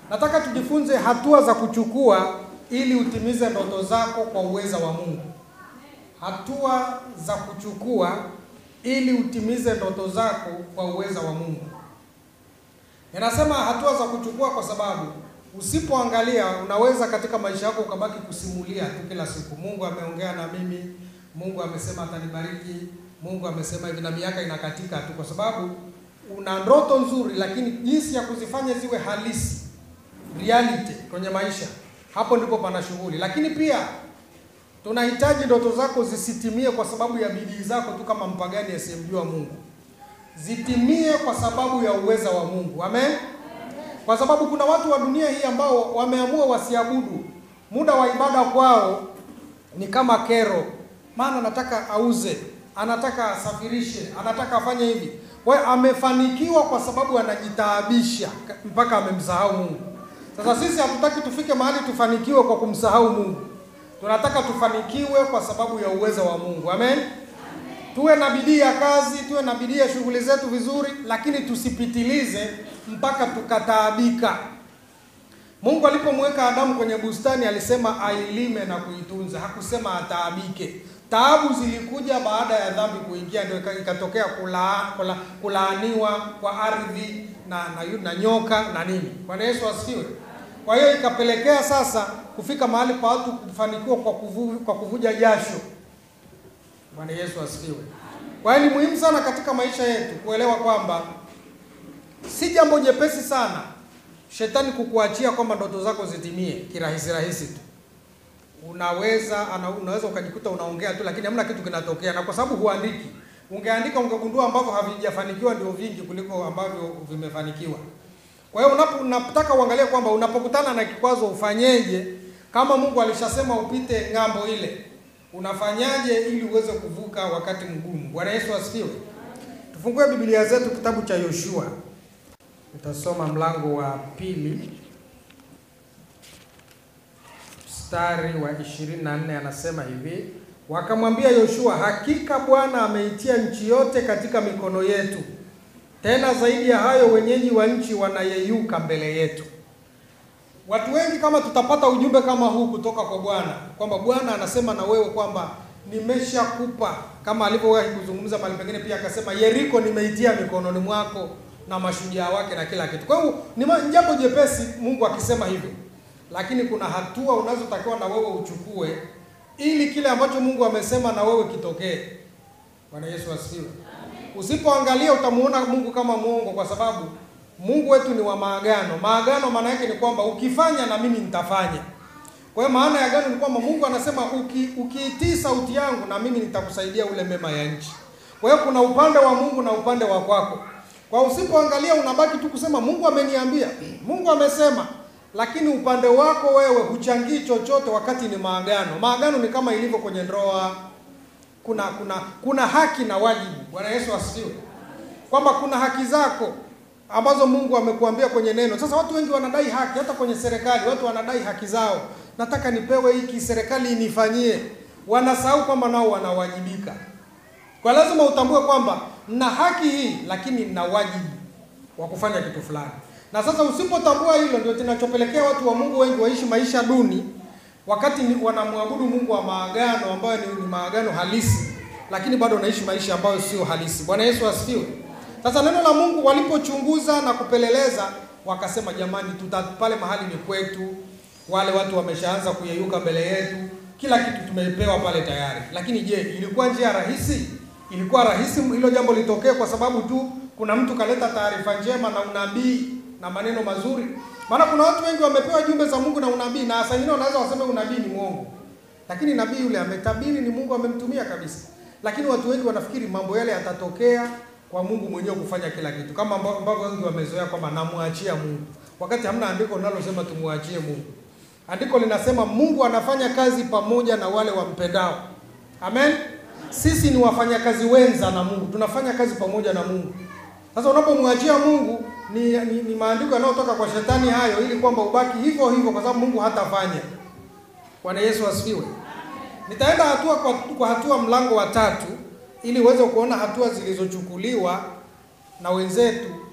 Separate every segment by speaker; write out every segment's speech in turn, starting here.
Speaker 1: Nataka tujifunze hatua za kuchukua ili utimize ndoto zako kwa uweza wa Mungu. Hatua za kuchukua ili utimize ndoto zako kwa uweza wa Mungu. Ninasema hatua za kuchukua kwa sababu usipoangalia unaweza katika maisha yako ukabaki kusimulia tu kila siku, Mungu ameongea na mimi, Mungu amesema atanibariki, Mungu amesema hivi, na miaka inakatika tu, kwa sababu una ndoto nzuri, lakini jinsi ya kuzifanya ziwe halisi, reality kwenye maisha, hapo ndipo pana shughuli. Lakini pia tunahitaji ndoto zako zisitimie kwa sababu ya bidii zako tu, kama mpagani asiyemjua Mungu, zitimie kwa sababu ya uweza wa Mungu. Amen. Kwa sababu kuna watu wa dunia hii ambao wameamua wasiabudu. Muda wa ibada kwao ni kama kero, maana anataka auze, anataka asafirishe, anataka afanye hivi. Kwa hiyo amefanikiwa kwa sababu anajitaabisha mpaka amemsahau Mungu. Sasa sisi hatutaki tufike mahali tufanikiwe kwa kumsahau Mungu, tunataka tufanikiwe kwa sababu ya uwezo wa Mungu. Amen. Tuwe na bidii ya kazi, tuwe na bidii ya shughuli zetu vizuri, lakini tusipitilize mpaka tukataabika. Mungu alipomweka Adamu kwenye bustani alisema ailime na kuitunza, hakusema ataabike. Taabu zilikuja baada ya dhambi kuingia, ndio ikatokea kula, kula, kulaaniwa kwa ardhi na, na, na nyoka na nini. Bwana Yesu asifiwe. Kwa hiyo ikapelekea sasa kufika mahali pa watu kufanikiwa kwa, kuvu, kwa kuvuja jasho. Bwana Yesu asifiwe. Kwa hiyo ni muhimu sana katika maisha yetu kuelewa kwamba si jambo jepesi sana shetani kukuachia kwamba ndoto zako zitimie kirahisi rahisi tu. Unaweza ana, unaweza ukajikuta unaongea tu, lakini hamna kitu kinatokea, na kwa sababu huandiki. Ungeandika ungegundua ambavyo havijafanikiwa ndio vingi kuliko ambavyo vimefanikiwa. Kwa hiyo unapo unataka uangalie kwamba unapokutana na kikwazo ufanyeje, kama Mungu alishasema upite ng'ambo ile, unafanyaje ili uweze kuvuka wakati mgumu. Bwana Yesu asifiwe. Tufungue Biblia zetu kitabu cha Yoshua. Nitasoma mlango wa pili mstari wa 24, anasema hivi: wakamwambia Yoshua, hakika Bwana ameitia nchi yote katika mikono yetu, tena zaidi ya hayo wenyeji wa nchi wanayeyuka mbele yetu. Watu wengi kama tutapata ujumbe kama huu kutoka kwa Bwana kwamba Bwana anasema na wewe kwamba nimeshakupa, kama alivyowahi kuzungumza mahali pengine, pia akasema Yeriko nimeitia mikononi mwako na mashujaa wake na kila kitu. Kwa hiyo ni jambo jepesi Mungu akisema hivyo, lakini kuna hatua unazotakiwa na wewe uchukue ili kile ambacho Mungu amesema na wewe kitokee. Bwana Yesu asifiwe. Usipoangalia utamuona Mungu kama mwongo, kwa sababu Mungu wetu ni wa maagano. Maagano maana yake ni kwamba ukifanya na mimi nitafanya. Kwa hiyo maana ya agano ni kwamba Mungu anasema uki, ukiitii sauti yangu na mimi nitakusaidia ule mema ya nchi. Kwa hiyo kuna upande wa Mungu na upande wa kwako. Kwa usipoangalia unabaki tu kusema Mungu ameniambia, Mungu amesema, lakini upande wako wewe huchangii chochote wakati ni maagano. Maagano ni kama ilivyo kwenye ndoa. Kuna kuna kuna haki na wajibu. Bwana Yesu asifiwe. Kwamba kuna haki zako ambazo Mungu amekuambia kwenye neno. Sasa watu wengi wanadai haki, hata kwenye serikali watu wanadai haki zao. Nataka nipewe hiki, serikali inifanyie. Wanasahau kwamba nao wanawajibika. Kwa lazima utambue kwamba na haki hii lakini na wajibu wa kufanya kitu fulani. Na sasa usipotambua hilo, ndio kinachopelekea watu wa Mungu wengi waishi maisha duni, wakati ni wanamwabudu Mungu wa maagano ambayo ni, ni maagano halisi, lakini bado wanaishi maisha ambayo sio halisi. Bwana Yesu asifiwe. Sasa neno la Mungu walipochunguza na kupeleleza, wakasema jamani, tuta pale mahali ni kwetu, wale watu wameshaanza kuyeyuka mbele yetu, kila kitu tumepewa pale tayari. Lakini je, ilikuwa njia rahisi? Ilikuwa rahisi hilo jambo litokee kwa sababu tu kuna mtu kaleta taarifa njema na unabii na maneno mazuri? Maana kuna watu wengi wamepewa jumbe za Mungu na unabii, na saa nyingine wanaweza waseme unabii ni mwongo, lakini nabii yule ametabiri, ni Mungu amemtumia kabisa. Lakini watu wengi wanafikiri mambo yale yatatokea kwa Mungu mwenyewe kufanya kila kitu, kama ambavyo wengi wamezoea kwamba namwachia Mungu, wakati hamna andiko linalosema tumwachie Mungu. Andiko linasema Mungu anafanya kazi pamoja na wale wampendao. Amen. Sisi ni wafanyakazi wenza na Mungu, tunafanya kazi pamoja na Mungu. Sasa unapomwachia Mungu ni, ni, ni maandiko yanayotoka kwa shetani hayo, ili kwamba ubaki hivyo hivyo, kwa sababu Mungu hatafanya. Bwana Yesu asifiwe. Nitaenda hatua kwa, kwa hatua, mlango wa tatu, ili uweze kuona hatua zilizochukuliwa na wenzetu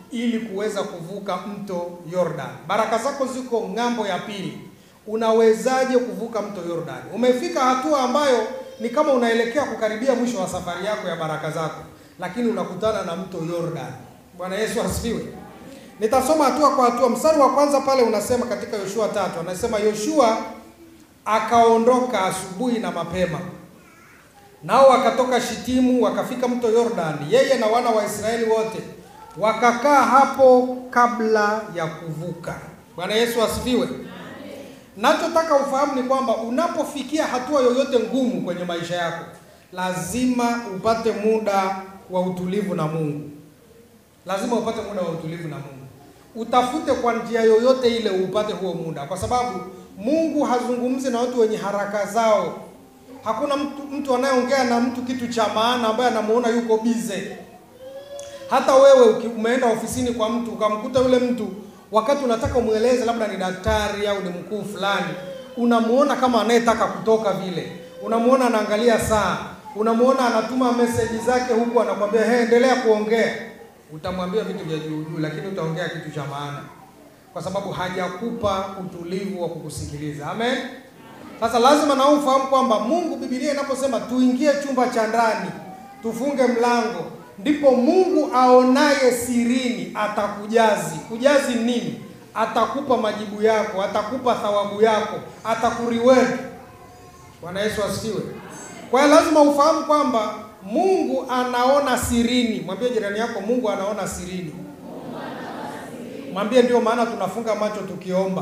Speaker 1: ili kuweza kuvuka mto Yordan. Baraka zako ziko ng'ambo ya pili. Unawezaje kuvuka mto Yordan? Umefika hatua ambayo ni kama unaelekea kukaribia mwisho wa safari yako ya baraka zako, lakini unakutana na mto Yordan. Bwana Yesu asifiwe. Nitasoma hatua kwa hatua. Mstari wa kwanza pale unasema katika Yoshua tatu, anasema Yoshua akaondoka asubuhi na mapema, nao wakatoka Shitimu wakafika mto Yordani, yeye na wana wa Israeli wote wakakaa hapo kabla ya kuvuka. Bwana Yesu asifiwe. Nachotaka ufahamu ni kwamba unapofikia hatua yoyote ngumu kwenye maisha yako, lazima upate muda wa utulivu na Mungu. Lazima upate muda wa utulivu na Mungu. Utafute kwa njia yoyote ile upate huo muda, kwa sababu Mungu hazungumzi na watu wenye haraka zao. Hakuna mtu, mtu anayeongea na mtu kitu cha maana ambaye anamuona yuko bize. Hata wewe uki- umeenda ofisini kwa mtu ukamkuta yule mtu wakati unataka umweleze labda ni daktari au ni mkuu fulani, unamuona kama anayetaka kutoka vile, unamuona anaangalia saa, unamuona anatuma meseji zake huku anakwambia hey, endelea kuongea. Utamwambia vitu vya juu juu, lakini utaongea kitu cha maana, kwa sababu hajakupa utulivu wa kukusikiliza. Amen. Sasa lazima na wewe ufahamu kwamba Mungu, Biblia inaposema tuingie chumba cha ndani, tufunge mlango, ndipo Mungu aonaye sirini atakujazi. Kujazi nini? Atakupa majibu yako, atakupa thawabu yako, atakuriweka. Bwana Yesu asifiwe. Kwa hiyo lazima ufahamu kwamba Mungu anaona sirini. Mwambie jirani yako, Mungu anaona sirini. Mwambie ndio maana tunafunga macho tukiomba.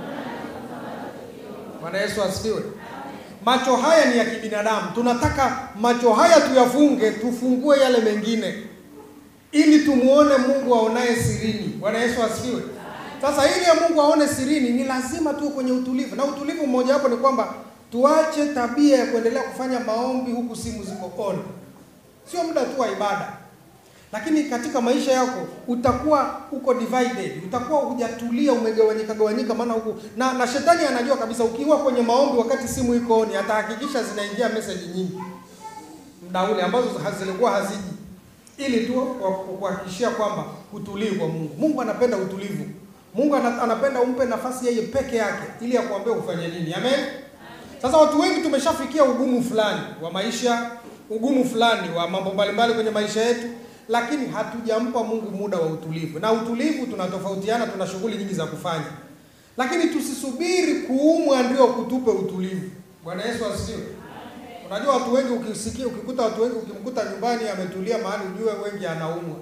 Speaker 1: Bwana Yesu asifiwe. Macho haya ni ya kibinadamu, tunataka macho haya tuyafunge, tufungue yale mengine, ili tumuone Mungu aonaye sirini. Bwana Yesu asifiwe. Sasa ili ya Mungu aone sirini, ni lazima tuwe kwenye utulivu, na utulivu mmoja wapo ni kwamba tuache tabia ya kuendelea kufanya maombi huku simu ziko on. Sio muda tu wa ibada, lakini katika maisha yako utakuwa uko divided, utakuwa hujatulia, umegawanyika gawanyika, maana huku na, na shetani anajua kabisa ukiwa kwenye maombi wakati simu iko on, atahakikisha zinaingia message nyingi muda ule ambazo hazilikuwa haziji, ili tu kwa- kuhakikishia kwamba utulii kwa Mungu. Mungu anapenda utulivu. Mungu ana- anapenda umpe nafasi yeye peke yake, ili akuambie ufanye nini. Amen. Sasa watu wengi tumeshafikia ugumu fulani wa maisha, ugumu fulani wa mambo mbalimbali kwenye maisha yetu, lakini hatujampa Mungu muda wa utulivu. Na utulivu tunatofautiana, tuna shughuli nyingi za kufanya, lakini tusisubiri kuumwa ndio kutupe utulivu. Bwana Yesu asifiwe. Unajua watu wengi ukisikia, ukikuta watu wengi, ukimkuta nyumbani ametulia mahali, ujue wengi anaumwa.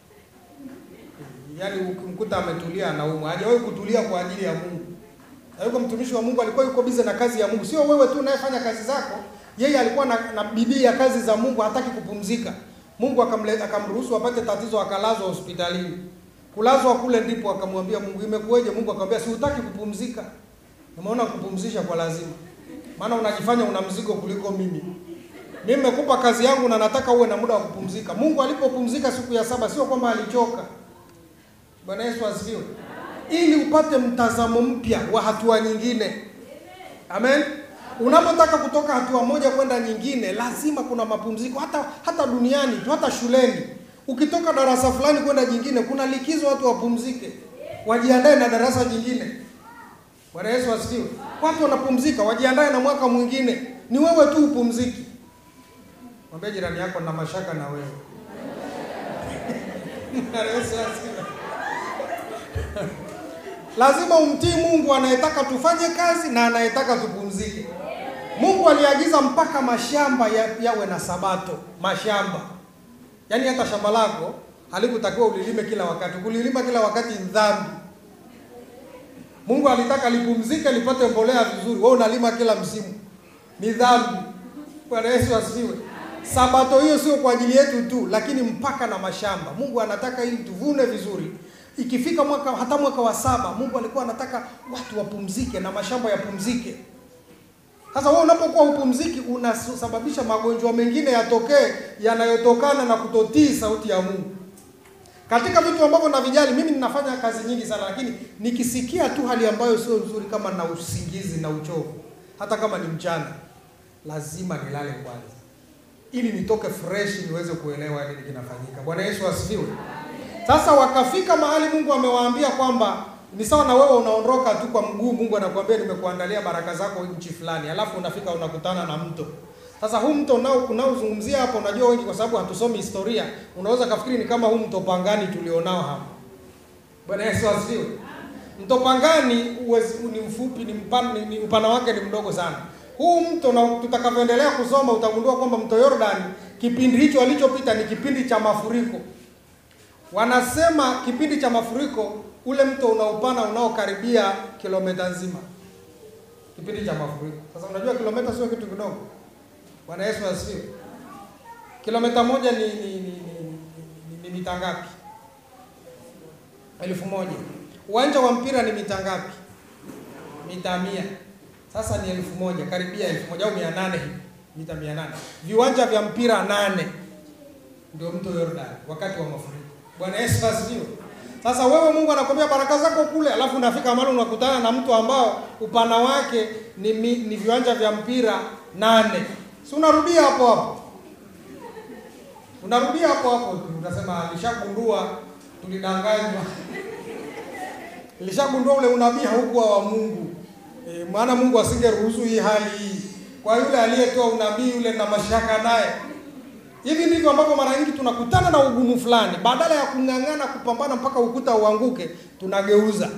Speaker 1: Yaani ukimkuta ametulia anaumwa, hajawahi kutulia kwa ajili ya Mungu. Na yuko mtumishi wa Mungu alikuwa yuko bize na kazi ya Mungu. Sio wewe tu unayefanya kazi zako, yeye alikuwa na, na bidii ya kazi za Mungu, hataki kupumzika. Mungu akamle, akamruhusu apate tatizo, akalazwa hospitalini. Kulazwa kule ndipo akamwambia Mungu, imekuweje? Mungu akamwambia, si hutaki kupumzika, nimeona kupumzisha kwa lazima, maana unajifanya una mzigo kuliko mimi. Mimi nimekupa kazi yangu na nataka uwe na muda wa kupumzika. Mungu alipopumzika siku ya saba, sio kwamba alichoka. Bwana Yesu asifiwe. Ili upate mtazamo mpya wa hatua nyingine. Amen. Unapotaka kutoka hatua moja kwenda nyingine, lazima kuna mapumziko. Hata hata duniani tu, hata shuleni, ukitoka darasa fulani kwenda jingine, kuna likizo, watu wapumzike, wajiandae na darasa jingine. Bwana Yesu asifiwe. Watu wanapumzika, wajiandae na mwaka mwingine. Ni wewe tu upumziki. Mwambie jirani yako, na mashaka na wewe. Bwana Yesu asifiwe. Lazima umtii Mungu anayetaka tufanye kazi na anayetaka tupumzike. Mungu aliagiza mpaka mashamba ya, yawe na sabato. Mashamba, yaani hata shamba lako halikutakiwa ulilime kila wakati. Kulilima kila wakati ni dhambi. Mungu alitaka lipumzike, lipate mbolea vizuri. Wewe unalima kila msimu, ni dhambi. Bwana Yesu asifiwe. Sabato hiyo sio kwa ajili yetu tu, lakini mpaka na mashamba. Mungu anataka ili tuvune vizuri. Ikifika mwaka hata mwaka wa saba, Mungu alikuwa anataka watu wapumzike na mashamba yapumzike. Sasa wewe unapokuwa upumziki, unasababisha magonjwa mengine yatokee yanayotokana na kutotii sauti ya Mungu. Katika vitu ambavyo navijali, mimi ninafanya kazi nyingi sana, lakini nikisikia tu hali ambayo sio nzuri, kama na usingizi na uchovu, hata kama ni mchana, lazima nilale kwanza, ili nitoke fresh, niweze kuelewa nini kinafanyika. Bwana Yesu asifiwe. Sasa wakafika mahali Mungu amewaambia kwamba ni sawa na wewe unaondoka tu kwa mguu, Mungu anakuambia nimekuandalia baraka zako nchi fulani, alafu unafika unakutana na mto. Sasa huu mto unao unaozungumzia hapo, unajua wengi, kwa sababu hatusomi historia, unaweza kafikiri ni kama huu mto Pangani tulionao hapa. Bwana Yesu asifiwe. Mto Pangani uwezi, ni mfupi, ni mpana, ni, ni upana wake ni mdogo sana. Huu mto na tutakavyoendelea kusoma utagundua kwamba mto Yordani kipindi hicho alichopita ni kipindi cha mafuriko. Wanasema kipindi cha mafuriko ule mto una upana unaokaribia kilomita nzima, kipindi cha mafuriko. Sasa unajua kilomita sio kitu kidogo. Bwana Yesu asifiwe. Kilomita moja ni ni ni, ni, ni, ni mita ngapi? Elfu moja. Uwanja wa mpira ni mita ngapi? Mita mia. Sasa ni elfu moja, karibia elfu moja au mia nane hivi, mita mia nane. Viwanja vya mpira nane ndio mto Yordani wakati wa mafuriko. Bwana Yesu asifiwe. Sasa wewe Mungu anakwambia baraka zako kule, alafu unafika mahali unakutana na mto ambao upana wake ni, mi, ni viwanja vya mpira nane. Si unarudia hapo hapo, unarudia hapo hapo, utasema alishagundua tulidanganywa, nilishagundua ule unabii haukuwa wa Mungu. E, maana Mungu asingeruhusu hii hali hii kwa yule aliyetoa unabii yule na mashaka naye. Hivi ndivyo ambavyo mara nyingi tunakutana na ugumu fulani, badala ya kung'ang'ana kupambana mpaka ukuta uanguke, tunageuza.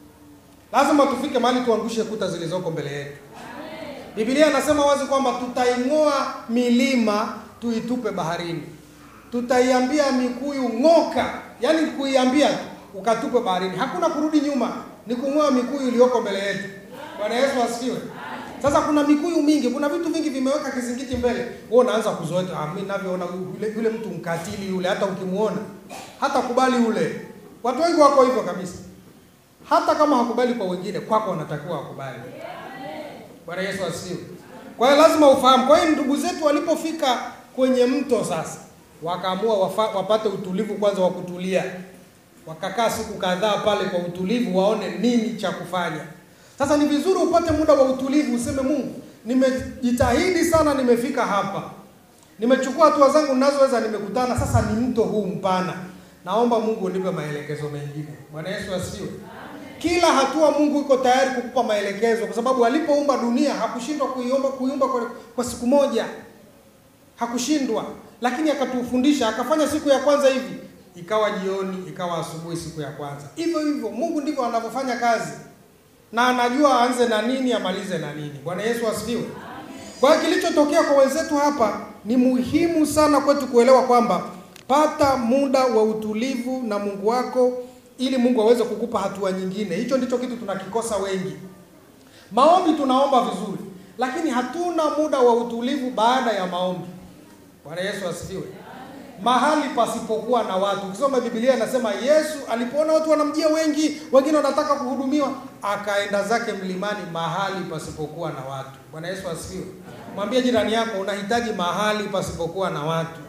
Speaker 1: Lazima tufike mahali tuangushe kuta zilizoko mbele yetu. Biblia inasema wazi kwamba tutaing'oa milima tuitupe baharini, tutaiambia mikuyu ng'oka, yaani kuiambia tu ukatupe baharini. Hakuna kurudi nyuma, ni kung'oa mikuyu iliyoko mbele yetu. Bwana Yesu asifiwe. Sasa kuna mikuyu mingi, kuna vitu vingi vimeweka kizingiti mbele. Wewe unaanza kuzoea, ah, mimi ninavyoona yule, yule mtu mkatili yule, hata ukimuona hata kubali ule. Watu wengi wako hivyo kabisa, hata kama hakubali kwa wengine, kwako wanatakiwa wakubali. Bwana Yesu asifiwe. Kwa hiyo lazima ufahamu. Kwa hiyo ndugu zetu walipofika kwenye mto sasa, wakaamua wafa, wapate utulivu kwanza wa kutulia, wakakaa siku kadhaa pale kwa utulivu, waone nini cha kufanya. Sasa ni vizuri upate muda wa utulivu, useme Mungu, nimejitahidi sana, nimefika hapa, nimechukua hatua zangu ninazoweza, nimekutana sasa, ni mto huu mpana, naomba Mungu unipe maelekezo mengine. Bwana Yesu asifiwe. Kila hatua Mungu iko tayari kukupa maelekezo, kwa sababu alipoumba dunia hakushindwa kuiomba kuiumba kwa, kwa siku moja, hakushindwa, lakini akatufundisha, akafanya siku ya kwanza hivi, ikawa jioni, ikawa asubuhi, siku ya kwanza. Hivyo hivyo Mungu ndivyo anavyofanya kazi na anajua aanze na nini amalize na nini. Bwana Yesu asifiwe. Kwa hiyo kilichotokea kwa wenzetu hapa ni muhimu sana kwetu kuelewa kwamba pata muda wa utulivu na Mungu wako ili Mungu aweze kukupa hatua nyingine. Hicho ndicho kitu tunakikosa wengi. Maombi tunaomba vizuri, lakini hatuna muda wa utulivu baada ya maombi. Bwana Yesu asifiwe. Mahali pasipokuwa na watu. Ukisoma Biblia inasema Yesu alipoona watu wanamjia wengi, wengine wanataka kuhudumiwa, akaenda zake mlimani mahali pasipokuwa na watu. Bwana Yesu asifiwe. Mwambie jirani yako unahitaji mahali pasipokuwa na watu.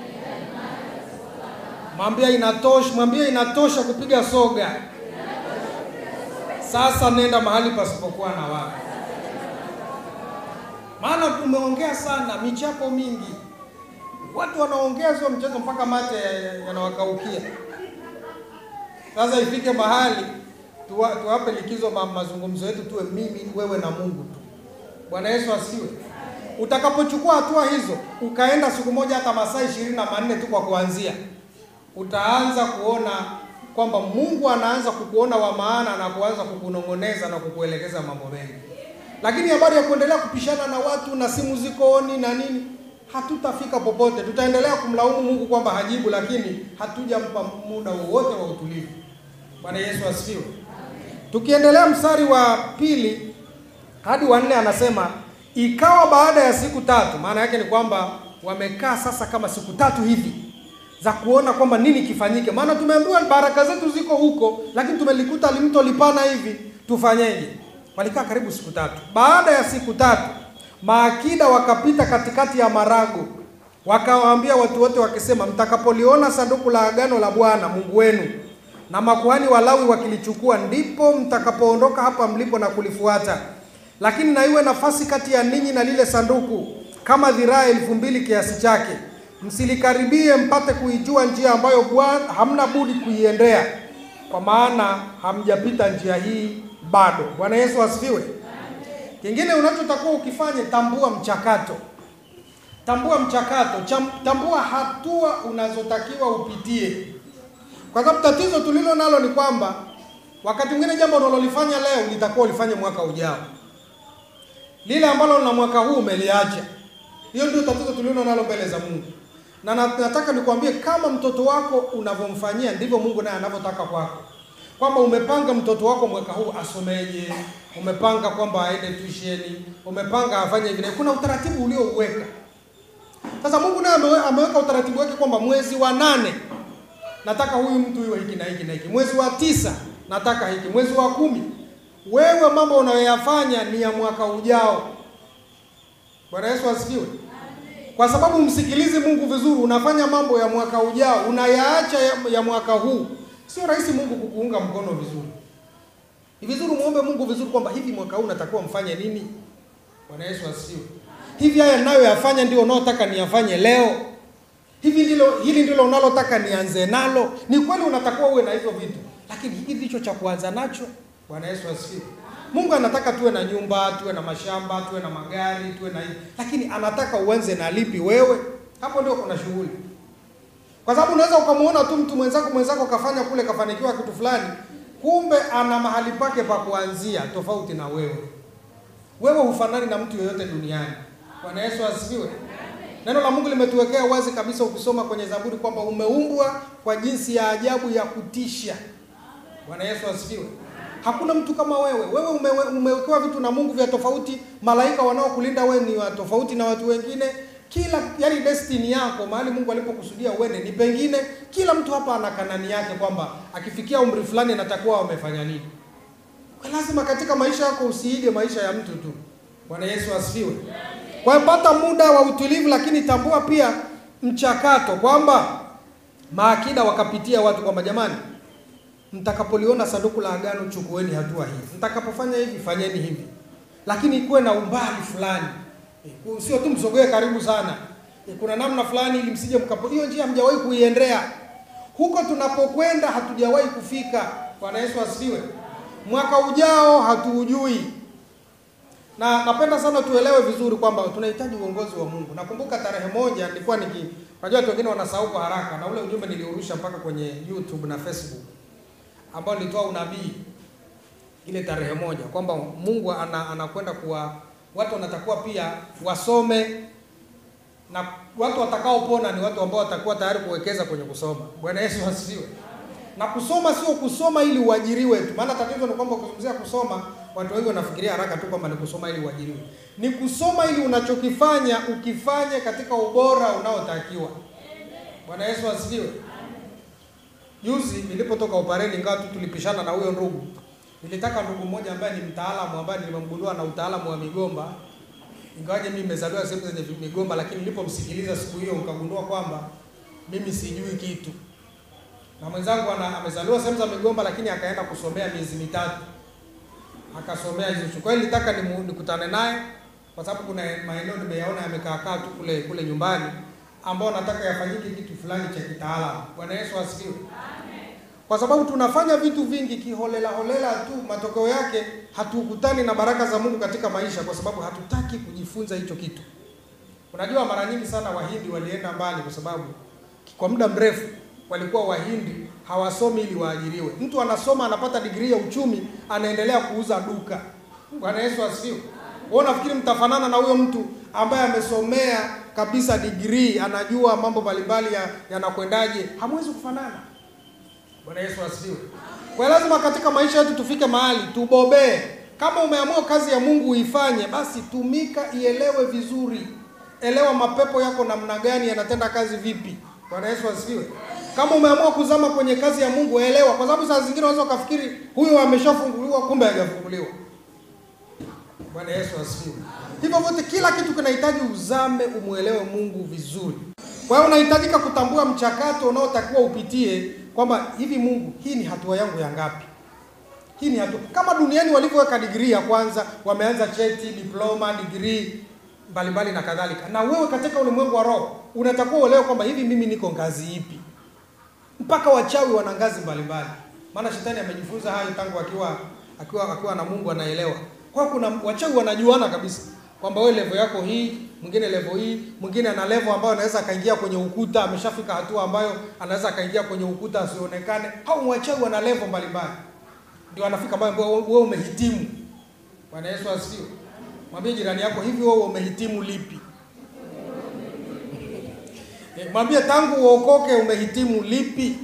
Speaker 1: Mwambie inatosha, mwambie inatosha kupiga soga. Sasa nenda mahali pasipokuwa na watu. Maana tumeongea sana, michapo mingi watu wanaongea sio mchezo, mpaka mate yanawakaukia. Sasa ifike mahali tuwa, tuwape likizo ma, mazungumzo yetu tuwe mimi wewe na Mungu tu. Bwana Yesu asiwe. Utakapochukua hatua hizo ukaenda siku moja hata masaa ishirini na manne tu kwa kuanzia, utaanza kuona kwamba Mungu anaanza kukuona wa maana na kuanza kukunong'oneza na kukuelekeza mambo mengi. Lakini habari ya kuendelea kupishana na watu na simu ziko oni na nini hatutafika popote. Tutaendelea kumlaumu Mungu kwamba hajibu, lakini hatujampa muda wowote wa utulivu. Bwana Yesu asifiwe. Tukiendelea mstari wa pili hadi wa nne anasema ikawa baada ya siku tatu. Maana yake ni kwamba wamekaa sasa kama siku tatu hivi za kuona kwamba nini kifanyike, maana tumeambiwa baraka zetu ziko huko, lakini tumelikuta limto lipana hivi, tufanyeje? Walikaa karibu siku tatu. Baada ya siku tatu maakida wakapita katikati ya marago, wakawaambia watu wote wakisema, mtakapoliona sanduku la agano la Bwana Mungu wenu na makuhani Walawi wakilichukua, ndipo mtakapoondoka hapa mlipo na kulifuata. Lakini na iwe nafasi kati ya ninyi na lile sanduku kama dhiraa elfu mbili kiasi chake, msilikaribie mpate kuijua njia ambayo Bwana hamna budi kuiendea, kwa maana hamjapita njia hii bado. Bwana Yesu asifiwe. Kingine unachotakiwa ukifanye, tambua mchakato, tambua mchakato, cham- tambua hatua unazotakiwa upitie, kwa sababu tatizo tulilo nalo ni kwamba wakati mwingine jambo unalolifanya leo litakuwa ulifanye mwaka ujao, lile ambalo na mwaka huu umeliacha. Hiyo ndio tatizo tulilo nalo mbele za Mungu, na na- nataka nikwambie, kama mtoto wako unavyomfanyia ndivyo Mungu naye anavyotaka kwako, kwamba umepanga mtoto wako mwaka huu asomeje, umepanga kwamba aende tuition, umepanga afanye hivi. na hivi. Kuna utaratibu uliouweka. Sasa Mungu naye amewe- ameweka utaratibu wake kwamba mwezi wa nane nataka huyu mtu iwe hiki na hiki na hiki, mwezi wa tisa nataka hiki, mwezi wa kumi. Wewe mambo unayoyafanya ni ya mwaka ujao. Bwana Yesu asifiwe. Kwa sababu msikilizi Mungu vizuri, unafanya mambo ya mwaka ujao, unayaacha ya, ya mwaka huu. Sio rahisi Mungu kukuunga mkono vizuri. Ni vizuri muombe Mungu vizuri kwamba hivi mwaka huu natakiwa mfanye nini. Bwana Yesu asifiwe. Hivi haya ninayoyafanya ndio unaotaka niyafanye leo? Hivi ndilo hili ndilo unalotaka nianze nalo? Ni kweli unatakiwa uwe na hivyo vitu, lakini hiki ndicho cha kuanza nacho. Bwana Yesu asifiwe. Mungu anataka tuwe na nyumba, tuwe na mashamba, tuwe na magari, tuwe na hivi, lakini anataka uanze na lipi wewe? Hapo ndio kuna shughuli, kwa sababu unaweza ukamuona tu mtu mwenzako mwenzako kafanya kule, kafanikiwa kitu fulani, kumbe ana mahali pake pa kuanzia tofauti na wewe. Wewe hufanani na mtu yeyote duniani. Bwana Yesu asifiwe. Neno la Mungu limetuwekea wazi kabisa, ukisoma kwenye Zaburi kwamba umeumbwa kwa jinsi ya ajabu ya kutisha. Bwana Yesu asifiwe. Hakuna mtu kama wewe. Wewe umewe, umewekewa vitu na Mungu vya tofauti. Malaika wanaokulinda wewe ni wa tofauti na watu wengine. Kila yani destiny yako mahali Mungu alipokusudia uende ni pengine. Kila mtu hapa ana kanani yake kwamba akifikia umri fulani anatakuwa amefanya nini. Kwa lazima katika maisha yako usiige maisha ya mtu tu. Bwana Yesu asifiwe. Kwa hiyo pata muda wa utulivu, lakini tambua pia mchakato kwamba maakida wakapitia watu kwamba jamani, mtakapoliona sanduku la agano chukueni hatua hii, mtakapofanya hivi fanyeni hivi, lakini ikuwe na umbali fulani, Eh, sio tu msogee karibu sana. Eh, Kuna namna fulani ili msije mkapo, hiyo njia hamjawahi kuiendea. Huko tunapokwenda hatujawahi kufika. Bwana Yesu asifiwe. Mwaka ujao hatuujui na napenda sana tuelewe vizuri kwamba tunahitaji uongozi wa Mungu. Nakumbuka tarehe moja nilikuwa niki, najua watu wengine wanasahau kwa haraka, na ule ujumbe niliurusha mpaka kwenye YouTube na Facebook ambao nilitoa unabii ile tarehe moja kwamba Mungu ana, anakwenda kuwa watu wanatakuwa pia wasome na watu watakaopona ni watu ambao watakuwa tayari kuwekeza kwenye kusoma. Bwana Yesu asifiwe. Na kusoma sio kusoma ili uajiriwe tu, maana tatizo ni kwamba kuzungumzia kusoma, watu wengi wanafikiria haraka tu kwamba ni kusoma ili uajiriwe. Ni kusoma ili unachokifanya ukifanye katika ubora unaotakiwa. Bwana Yesu asifiwe. Juzi nilipotoka opereni, ingawa tu tulipishana na huyo ndugu, nilitaka ndugu mmoja ambaye ni mtaalamu ambaye nilimgundua na utaalamu wa migomba, ingawaje mimi nimezaliwa sehemu zenye migomba, lakini nilipomsikiliza siku hiyo nikagundua kwamba mimi sijui kitu na mwenzangu ana amezaliwa sehemu za migomba lakini akaenda kusomea miezi mitatu akasomea hizo chuo. Kwa hiyo nilitaka nimu- nikutane naye kwa sababu kuna maeneo nimeyaona yamekaa kaa tu kule kule nyumbani ambao nataka yafanyike kitu fulani cha kitaalamu. Bwana Yesu asifiwe. Kwa sababu tunafanya vitu vingi kiholela holela tu, matokeo yake hatukutani na baraka za Mungu katika maisha kwa sababu hatutaki kujifunza hicho kitu. Unajua, mara nyingi sana Wahindi walienda mbali kwa sababu kwa muda mrefu walikuwa Wahindi hawasomi ili waajiriwe. Mtu anasoma anapata digrii ya uchumi, anaendelea kuuza duka. Bwana Yesu asifiwe. Wewe unafikiri mtafanana na huyo mtu ambaye amesomea kabisa digrii, anajua mambo mbalimbali ya- yanakwendaje? Hamwezi kufanana. Bwana Yesu asifiwe. Kwa hiyo lazima katika maisha yetu tufike mahali tubobee. Kama umeamua kazi ya Mungu uifanye, basi tumika, ielewe vizuri. Elewa mapepo yako namna gani yanatenda kazi vipi. Bwana Yesu asifiwe. Kama umeamua kuzama kwenye kazi ya Mungu, elewa, kwa sababu saa zingine unaweza ukafikiri huyo ameshafunguliwa, kumbe hajafunguliwa. Bwana Yesu asifiwe. Hivyo vyote, kila kitu kinahitaji uzame, umwelewe Mungu vizuri. Kwa hiyo unahitajika kutambua mchakato unaotakiwa upitie, kwamba hivi, Mungu, hii ni hatua yangu ya ngapi? Hii ni hatua kama duniani walivyoweka digrii ya kwanza, wameanza cheti, diploma, digrii mbalimbali na kadhalika. Na wewe katika ulimwengu wa roho unatakiwa uelewe kwamba hivi mimi niko ngazi ipi. Mpaka wachawi wana ngazi mbalimbali, maana shetani amejifunza hayo tangu akiwa akiwa akiwa na Mungu anaelewa. Kwa hiyo kuna wachawi wanajuana kabisa kwamba wewe level yako hii, mwingine level hii, mwingine ana level ambayo anaweza akaingia kwenye ukuta, ameshafika hatua ambayo anaweza akaingia kwenye ukuta asionekane. Hao wachawi wana level mbalimbali, ndio anafika ambayo wewe umehitimu. Bwana Yesu asifiwe. Mwambie jirani yako hivi, wewe umehitimu lipi? Eh, Mwambie tangu uokoke umehitimu lipi?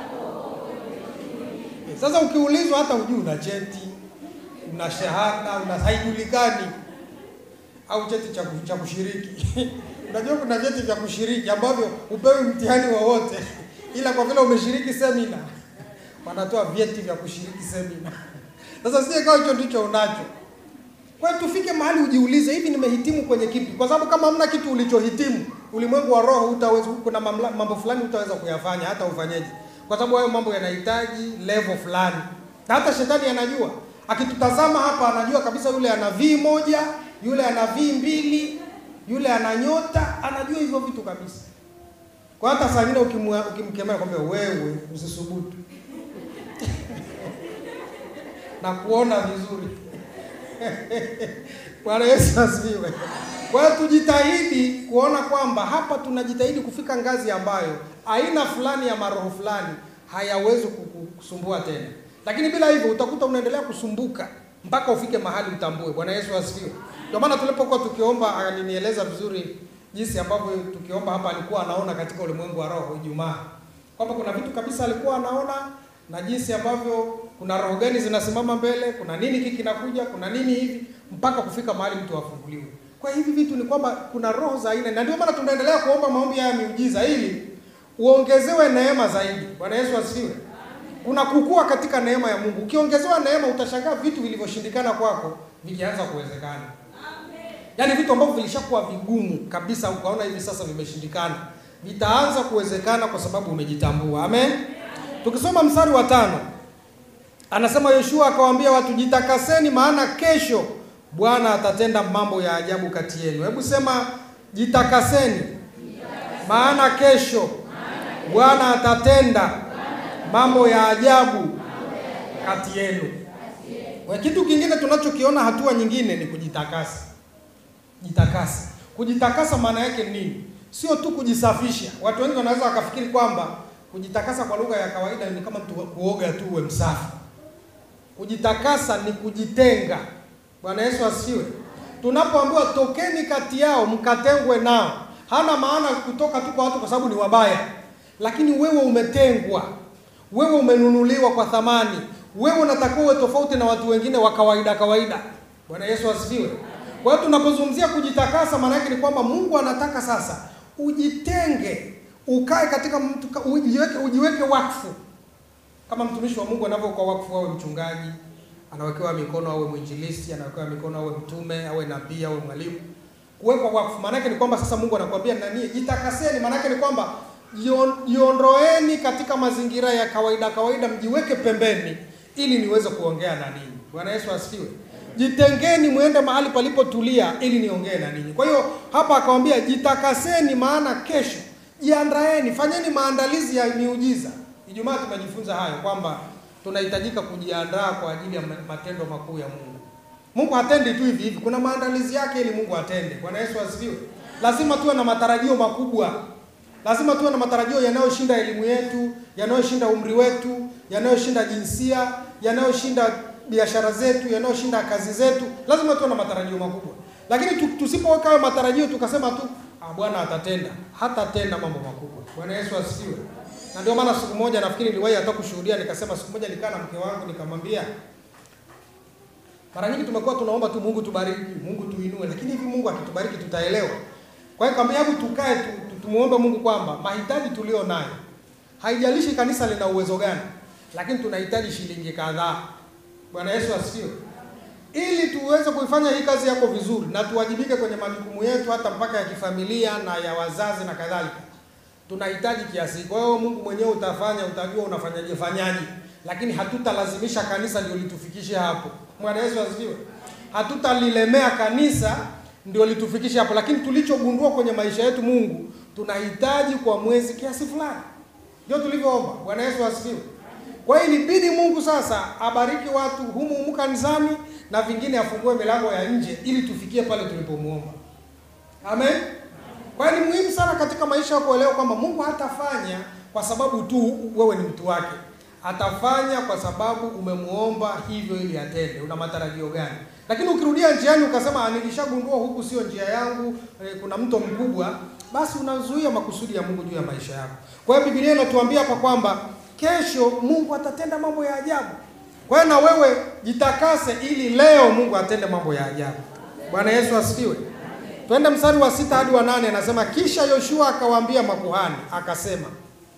Speaker 1: Eh, Sasa ukiulizwa hata hujui una cheti, una shahada, una haijulikani au cheti cha ku- cha kushiriki. Unajua kuna vyeti vya kushiriki ambavyo upewi mtihani wowote, ila kwa vile umeshiriki semina wanatoa vyeti vya kushiriki semina. Sasa sie kama hicho ndicho unacho. Kwa hiyo tufike mahali ujiulize, hivi nimehitimu kwenye kipi? Kwa sababu kama hamna kitu ulichohitimu, ulimwengu wa roho utaweza, kuna mamla, mambo fulani utaweza kuyafanya hata ufanyeje, kwa sababu hayo mambo yanahitaji level fulani, na hata shetani anajua. Akitutazama hapa, anajua kabisa yule ana V moja, yule ana V mbili, yule ana nyota, anajua hivyo vitu kabisa. Kwa hata saa nyingine ukimwa- ukimkemea kwambia wewe usisubutu na kuona vizuri Bwana Yesu asifiwe. Kwa hiyo tujitahidi kuona kwamba hapa tunajitahidi kufika ngazi ambayo aina fulani ya maroho fulani hayawezi kuku- kusumbua tena, lakini bila hivyo utakuta unaendelea kusumbuka mpaka ufike mahali utambue. Bwana Yesu asifiwe. Ndio maana tulipokuwa tukiomba, alinieleza vizuri jinsi ambavyo tukiomba hapa alikuwa anaona katika ulimwengu wa roho Ijumaa, kwamba kuna vitu kabisa alikuwa anaona na jinsi ambavyo kuna roho gani zinasimama mbele, kuna nini hiki kinakuja, kuna nini hivi, mpaka kufika mahali mtu afunguliwe. Kwa hivi vitu ni kwamba kuna roho za aina, na ndio maana tunaendelea kuomba maombi haya ya miujiza ili uongezewe neema zaidi. Bwana Yesu asifiwe. Kuna kukua katika neema ya Mungu. Ukiongezewa neema, utashangaa vitu vilivyoshindikana kwako vikianza kuwezekana. Yaani vitu ambavyo vilishakuwa vigumu kabisa, ukaona hivi sasa vimeshindikana, vitaanza kuwezekana kwa sababu umejitambua. Amen. Tukisoma mstari wa tano anasema Yoshua akawaambia watu, jitakaseni, maana kesho Bwana atatenda mambo ya ajabu kati yenu. Hebu sema jitakaseni, maana kesho Bwana atatenda mambo ya ajabu kati yenu. Kwa kitu kingine tunachokiona, hatua nyingine ni kujitakasa. Jitakasa, kujitakasa maana yake ni nini? Sio tu kujisafisha. Watu wengi wanaweza wakafikiri kwamba kujitakasa kwa lugha ya kawaida ni kama mtu kuoga tu uwe msafi. Kujitakasa ni kujitenga. Bwana Yesu asifiwe. Tunapoambiwa tokeni kati yao mkatengwe nao, hana maana kutoka tu kwa watu kwa sababu ni wabaya, lakini wewe umetengwa, wewe umenunuliwa kwa thamani, wewe unatakiwa uwe tofauti na watu wengine wa kawaida kawaida. Bwana Yesu asifiwe. Kwa hiyo tunapozungumzia kujitakasa, maana yake ni kwamba Mungu anataka sasa ujitenge, ukae katika mtu, ujiweke, ujiweke wakfu kama mtumishi wa Mungu anavyokuwa wakfu, awe mchungaji, anawekewa mikono, awe mwinjilisti, anawekewa mikono, awe mtume, awe nabii, awe mwalimu. Kuwekwa wakfu maana yake ni kwamba sasa Mungu anakuambia nani, jitakaseni. Maana yake ni kwamba jion- jiondoeni katika mazingira ya kawaida kawaida, mjiweke pembeni ili niweze kuongea na ninyi. Bwana Yesu asifiwe. Jitengeni mwende mahali palipotulia ili niongee na ninyi. Kwa hiyo hapa akawambia jitakaseni, maana kesho jiandaeni, fanyeni maandalizi ya miujiza. Ijumaa tumejifunza hayo kwamba tunahitajika kujiandaa kwa ajili ya matendo makuu ya Mungu. Mungu hatendi tu hivi hivi, kuna maandalizi yake ili Mungu atende. Bwana Yesu asifiwe. Lazima tuwe na matarajio makubwa, lazima tuwe na matarajio yanayoshinda elimu yetu, yanayoshinda umri wetu, yanayoshinda jinsia, yanayoshinda biashara zetu, yanayoshinda kazi zetu. Lazima tuwe na matarajio makubwa, lakini tu- tusipoweka hayo matarajio tukasema tu ah, Bwana atatenda, hatatenda mambo makubwa. Bwana Yesu asifiwe. Na ndio maana siku moja nafikiri niliwahi hata kushuhudia, nikasema siku moja nikaa na mke wangu nikamwambia, mara nyingi tumekuwa tunaomba tu Mungu tubariki, Mungu tuinue, lakini hivi Mungu akitubariki tutaelewa. Kwa hiyo kama hebu tukae tu, tu, tumuombe Mungu kwamba mahitaji tulio nayo, haijalishi kanisa lina uwezo gani, lakini tunahitaji shilingi kadhaa. Bwana Yesu asifiwe, ili tuweze kuifanya hii kazi yako vizuri na tuwajibike kwenye majukumu yetu hata mpaka ya kifamilia na ya wazazi na kadhalika tunahitaji kiasi. Kwa hiyo Mungu mwenyewe utafanya, utajua unafanyaje fanyaje, lakini hatutalazimisha kanisa ndio litufikishe hapo. Bwana Yesu asifiwe. Hatutalilemea kanisa ndio litufikishe hapo, lakini tulichogundua kwenye maisha yetu, Mungu tunahitaji kwa mwezi kiasi fulani, ndio tulivyoomba. Bwana Yesu asifiwe. Kwa hiyo ilibidi Mungu sasa abariki watu humu humu kanisani na vingine afungue milango ya nje ili tufikie pale tulipomuomba. Amen. Kwa hiyo ni muhimu sana katika maisha yako kuelewa kwamba Mungu hatafanya kwa sababu tu wewe ni mtu wake. Atafanya kwa sababu umemuomba hivyo ili atende. Una matarajio gani? Lakini ukirudia njiani ukasema nilishagundua huku sio njia yangu, eh, kuna mto mkubwa, basi unazuia makusudi ya Mungu juu ya maisha yako. Kwa hiyo Biblia inatuambia hapa kwamba kesho Mungu atatenda mambo ya ajabu. Kwa hiyo na wewe jitakase ili leo Mungu atende mambo ya ajabu. Bwana Yesu asifiwe. Twende mstari wa sita hadi wa nane anasema, kisha Yoshua akawaambia makuhani akasema,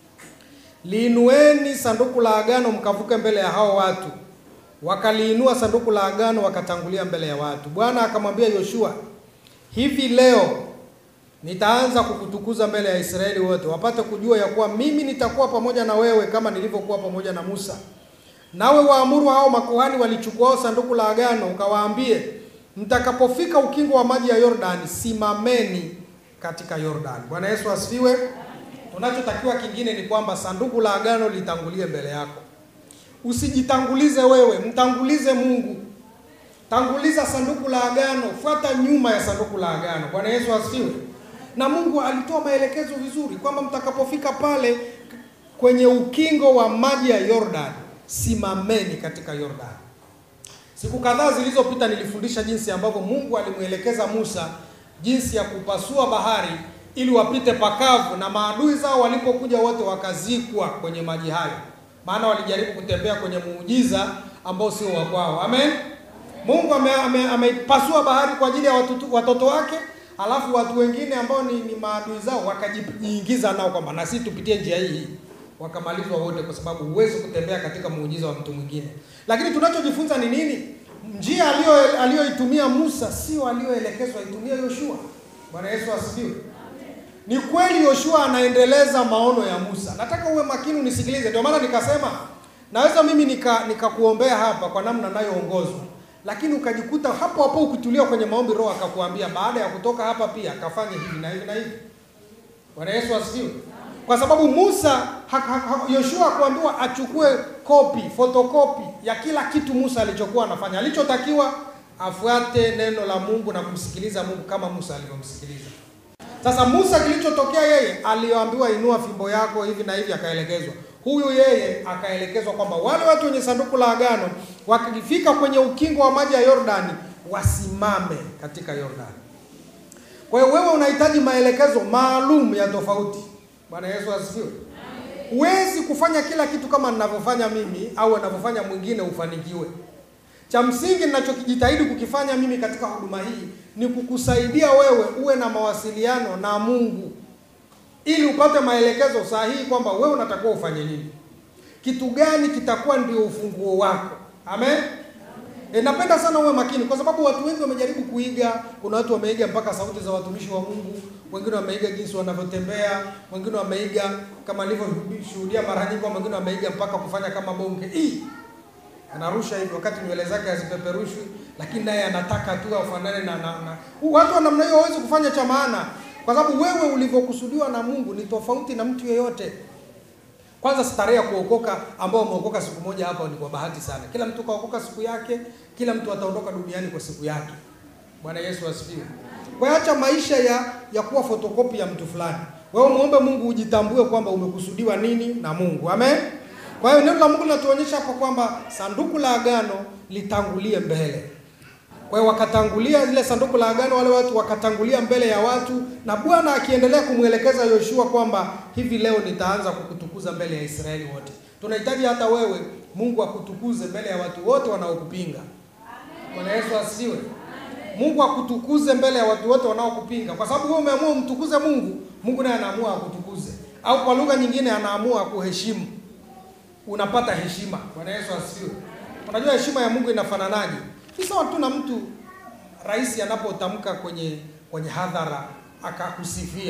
Speaker 1: liinueni sanduku la agano mkavuke mbele ya hao watu. Wakaliinua sanduku la agano wakatangulia mbele ya watu. Bwana akamwambia Yoshua, hivi leo nitaanza kukutukuza mbele ya Israeli wote, wapate kujua ya kuwa mimi nitakuwa pamoja na wewe kama nilivyokuwa pamoja na Musa. Nawe waamuru hao makuhani walichukua sanduku la agano, ukawaambie mtakapofika ukingo wa maji ya Yordani, simameni katika Yordani. Bwana Yesu asifiwe. Tunachotakiwa kingine ni kwamba sanduku la agano litangulie mbele yako. Usijitangulize wewe, mtangulize Mungu. Tanguliza sanduku la agano, fuata nyuma ya sanduku la agano. Bwana Yesu asifiwe. Na Mungu alitoa maelekezo vizuri kwamba mtakapofika pale kwenye ukingo wa maji ya Yordani, simameni katika Yordani. Siku kadhaa zilizopita nilifundisha jinsi ambavyo Mungu alimwelekeza Musa jinsi ya kupasua bahari ili wapite pakavu, na maadui zao walipokuja wote wakazikwa kwenye maji hayo, maana walijaribu kutembea kwenye muujiza ambao sio wa kwao. Amen. Mungu ameipasua ame, ame bahari kwa ajili ya watoto, watoto wake, alafu watu wengine ambao ni, ni maadui zao wakajiingiza nao kwamba na sisi tupitie njia hii wakamalizwa wote, kwa sababu huwezi kutembea katika muujiza wa mtu mwingine. Lakini tunachojifunza ni nini? Njia aliyo aliyoitumia Musa sio aliyoelekezwa itumie Yoshua. Bwana Yesu asifiwe. Ni kweli Yoshua anaendeleza maono ya Musa. Nataka uwe makini unisikilize. Ndio maana nikasema naweza mimi nika nikakuombea hapa kwa namna nayoongozwa, lakini ukajikuta hapo hapo ukitulia kwenye maombi, Roho akakuambia baada ya kutoka hapa pia akafanya hivi na hivi na hivi. Bwana Yesu asifiwe kwa sababu Musa Yoshua hakuambiwa achukue kopi fotokopi ya kila kitu Musa alichokuwa anafanya. Alichotakiwa afuate neno la Mungu na kumsikiliza Mungu kama Musa alivyomsikiliza. Sasa Musa, kilichotokea yeye aliyoambiwa inua fimbo yako hivi na hivi, akaelekezwa. Huyu yeye akaelekezwa kwamba wale watu wenye sanduku la agano wakifika kwenye ukingo wa maji ya Yordani wasimame katika Yordani. Kwa hiyo wewe unahitaji maelekezo maalum ya tofauti. Bwana Yesu asifiwe. Huwezi kufanya kila kitu kama ninavyofanya mimi au anavyofanya mwingine ufanikiwe. Cha msingi ninachokijitahidi kukifanya mimi katika huduma hii ni kukusaidia wewe uwe na mawasiliano na Mungu ili upate maelekezo sahihi kwamba wewe unatakiwa ufanye nini, kitu gani kitakuwa ndio ufunguo wako. Amen. E, napenda sana uwe makini kwa sababu watu wengi wamejaribu kuiga. Kuna watu wameiga mpaka sauti za watumishi wa Mungu, wengine wameiga jinsi wanavyotembea, wengine wameiga kama nilivyoshuhudia mara nyingi, wengine wameiga mpaka kufanya kama bonge hii anarusha hivi wakati nywele zake hazipeperushwi, lakini naye anataka tu afanane na, na, na. Watu wa namna hiyo hawezi kufanya cha maana, kwa sababu wewe ulivyokusudiwa na Mungu ni tofauti na mtu yeyote. Kwanza starehe ya kuokoka ambao umeokoka siku moja hapa ni kwa bahati sana. Kila mtu kaokoka siku yake, kila mtu ataondoka duniani kwa siku yake. Bwana Yesu asifiwe. Kwa hiyo acha maisha ya ya kuwa fotokopi ya mtu fulani. Wewe muombe Mungu ujitambue kwamba umekusudiwa nini na Mungu. Amen. Kwa hiyo neno la Mungu linatuonyesha hapo kwamba sanduku la agano litangulie mbele. Kwa hiyo wakatangulia ile sanduku la agano, wale watu wakatangulia mbele ya watu, na Bwana akiendelea kumwelekeza Yoshua kwamba hivi leo nitaanza kukutukuza mbele ya Israeli wote. Tunahitaji hata wewe Mungu akutukuze mbele ya watu wote wanaokupinga. Bwana Yesu asifiwe. Mungu akutukuze mbele ya watu wote wanaokupinga, kwa sababu wewe umeamua umtukuze Mungu, Mungu naye anaamua akutukuze, au kwa lugha nyingine anaamua kuheshimu unapata heshima. Bwana Yesu asifiwe. Unajua heshima ya Mungu inafananaje? Ni sawa tu na mtu rais anapotamka kwenye kwenye hadhara akakusifia.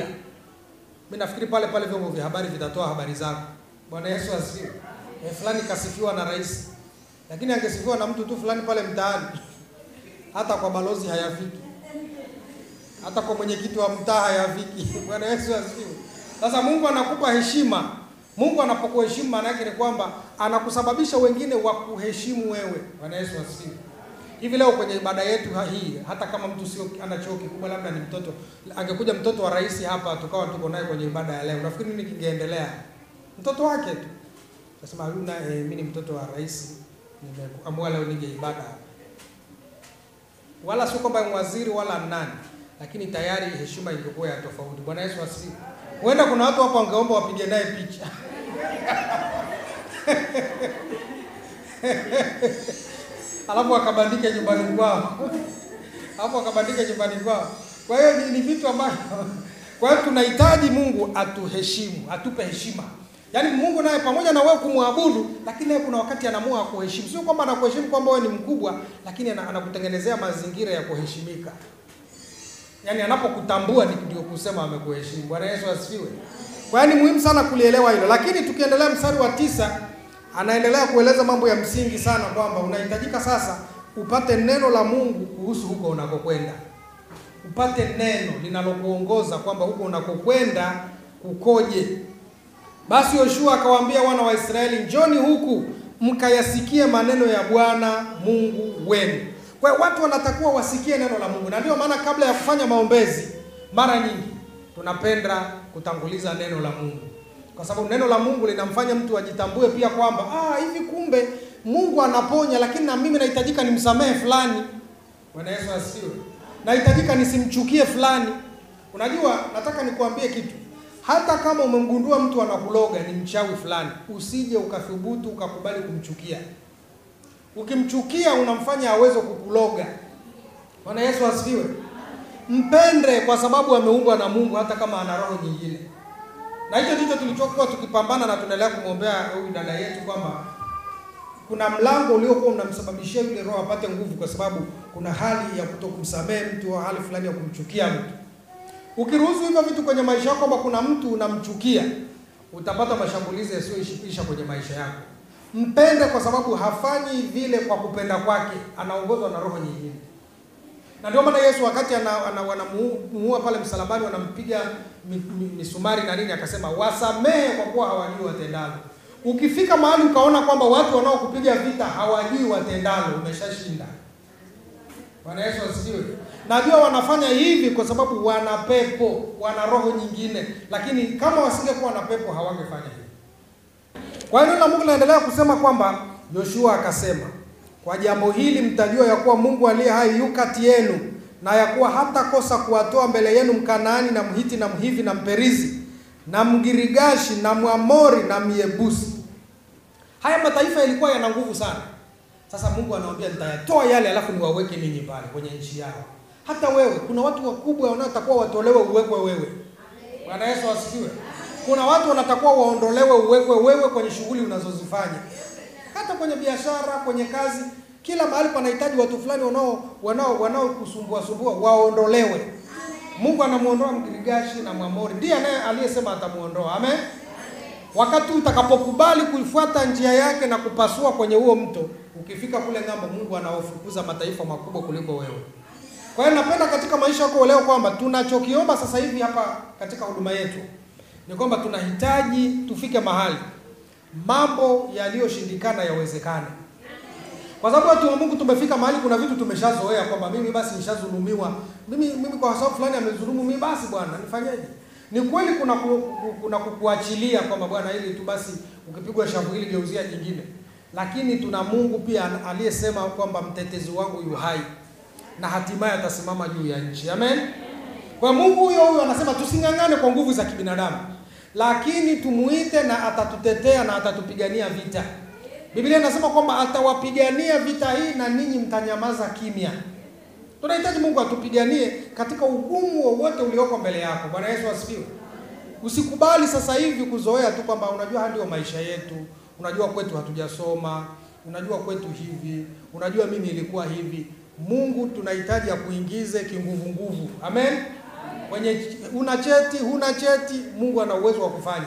Speaker 1: Mimi nafikiri pale pale vyombo vya habari vitatoa habari zako. Bwana Yesu asifiwe. E, fulani kasifiwa na rais, lakini angesifiwa na mtu tu fulani pale mtaani, hata kwa balozi hayafiki. hata kwa mwenyekiti wa mtaa hayafiki. Bwana Yesu asifiwe. Sasa Mungu anakupa heshima. Mungu anapokuheshimu maana yake ni kwamba anakusababisha wengine wakuheshimu wewe. Bwana Yesu asifiwe. Hivi leo kwenye ibada yetu hii, hata kama mtu sio ana cheo kikubwa, labda ni mtoto, angekuja mtoto wa rais hapa, tukawa tuko naye kwenye ibada ya leo, nafikiri nini kingeendelea? Mtoto wake tu nasema huyu na eh, mimi ni mtoto wa rais, nimeamua leo nije ibada hapa. Wala sio kwamba ni waziri wala nani, lakini tayari heshima ingekuwa ya tofauti. Bwana Yesu asifiwe. Huenda kuna watu hapo wangeomba wapige naye picha alafu wakabandike nyumbani kwao, alafu wakabandike nyumbani kwao. Kwa hiyo ni, ni vitu ambavyo, kwa hiyo tunahitaji Mungu atuheshimu, atupe heshima. Yaani Mungu naye pamoja na wewe kumwabudu, lakini naye kuna wakati anaamua kuheshimu. Sio kwamba anakuheshimu kwamba wewe ni mkubwa, lakini anakutengenezea mazingira ya kuheshimika. Yaani anapokutambua ndio kusema amekuheshimu. Bwana Yesu asifiwe. Kwa hiyo ni muhimu sana kulielewa hilo. Lakini tukiendelea mstari wa tisa anaendelea kueleza mambo ya msingi sana kwamba unahitajika sasa upate neno la Mungu kuhusu huko unakokwenda. Upate neno linalokuongoza kwamba huko unakokwenda kukoje. Basi Yoshua akawaambia wana wa Israeli, njoni huku mkayasikie maneno ya Bwana Mungu wenu. Kwa hiyo watu wanatakiwa wasikie neno la Mungu, na ndio maana kabla ya kufanya maombezi, mara nyingi tunapenda kutanguliza neno la Mungu, kwa sababu neno la Mungu linamfanya mtu ajitambue pia kwamba ah, hivi kumbe Mungu anaponya, lakini na mimi nahitajika nimsamehe fulani. Bwana Yesu asifiwe. Nahitajika nisimchukie fulani. Unajua, nataka nikuambie kitu hata kama umemgundua mtu anakuloga ni mchawi fulani, usije ukathubutu ukakubali kumchukia. Ukimchukia unamfanya aweze kukuloga. Bwana Yesu asifiwe. Mpende kwa sababu ameumbwa na Mungu, hata kama ana roho nyingine. Na hicho ndicho tulichokuwa tukipambana na tunaendelea kumwombea huyu dada yetu kwamba kuna mlango uliokuwa unamsababishia yule roho apate nguvu, kwa sababu kuna hali ya kutokumsamehe mtu au hali fulani ya kumchukia mtu. Ukiruhusu hivyo vitu kwenye maisha yako, kwamba kuna mtu unamchukia, utapata mashambulizi yasiyoisha kwenye maisha yako. Mpende kwa sababu hafanyi vile kwa kupenda kwake, anaongozwa na roho nyingine. Na ndio maana Yesu wakati wanamuua pale msalabani, wanampiga misumari na nini, akasema wasamehe kwa kuwa hawajui watendalo. Ukifika mahali ukaona kwamba watu wanaokupiga vita hawajui watendalo, umeshashinda. Bwana Yesu asifiwe. Najua wanafanya hivi kwa sababu wana pepo, wana roho nyingine, lakini kama wasingekuwa na pepo hawangefanya hivi. Kwa hiyo neno la Mungu linaendelea kusema kwamba Yoshua akasema, kwa jambo hili mtajua ya kuwa Mungu aliye hai yu kati yenu, na ya kuwa hata kosa kuwatoa mbele yenu Mkanaani na Mhiti na Mhivi na Mperizi na Mgirigashi na Mwamori na Myebusi. Haya mataifa yalikuwa yana nguvu sana. Sasa Mungu anawaambia nitayatoa yale, alafu niwaweke ninyi pale kwenye nchi yao. Hata wewe, kuna watu wakubwa wanaotakuwa watolewe uwekwe wewe. Bwana Yesu asifiwe. Kuna watu wanatakuwa waondolewe uwekwe wewe kwenye shughuli unazozifanya, hata kwenye biashara, kwenye kazi, kila mahali panahitaji watu fulani wanao wanao wanaokusumbua sumbua waondolewe. Mungu anamuondoa Mgirigashi na Mwamori, ndiye anaye aliyesema atamuondoa. Amen. Wakati utakapokubali kuifuata njia yake na kupasua kwenye huo mto, ukifika kule ng'ambo, Mungu anawafukuza mataifa makubwa kuliko wewe. Kwa hiyo napenda katika maisha yako leo kwamba tunachokiomba sasa hivi hapa katika huduma yetu ni kwamba tunahitaji tufike mahali mambo yaliyoshindikana yawezekane, kwa sababu watu wa Mungu tumefika mahali, kuna vitu tumeshazoea kwamba mimi basi nishadhulumiwa, mimi mimi kwa sababu fulani amedhulumu mimi, basi bwana nifanyeje? Ni kweli kuna ku, ku, kuna kukuachilia kwamba bwana, ili tu basi, ukipigwa shavu hili geuzia jingine, lakini tuna Mungu pia aliyesema kwamba mtetezi wangu yu hai na hatimaye atasimama juu ya nchi. Amen. Kwa Mungu huyo huyo anasema tusing'ang'ane kwa nguvu za kibinadamu, lakini tumuite na atatutetea na atatupigania vita. Biblia inasema kwamba atawapigania vita hii na ninyi mtanyamaza kimya. Tunahitaji Mungu atupiganie katika ugumu wowote ulioko mbele yako. Bwana Yesu asifiwe. Usikubali sasa hivi kuzoea tu kwamba unajua haya ndio maisha yetu, unajua kwetu hatujasoma, unajua kwetu hivi, unajua mimi ilikuwa hivi. Mungu tunahitaji akuingize kinguvu nguvu. Amen. Kwenye una cheti, huna cheti, Mungu ana uwezo wa kufanya.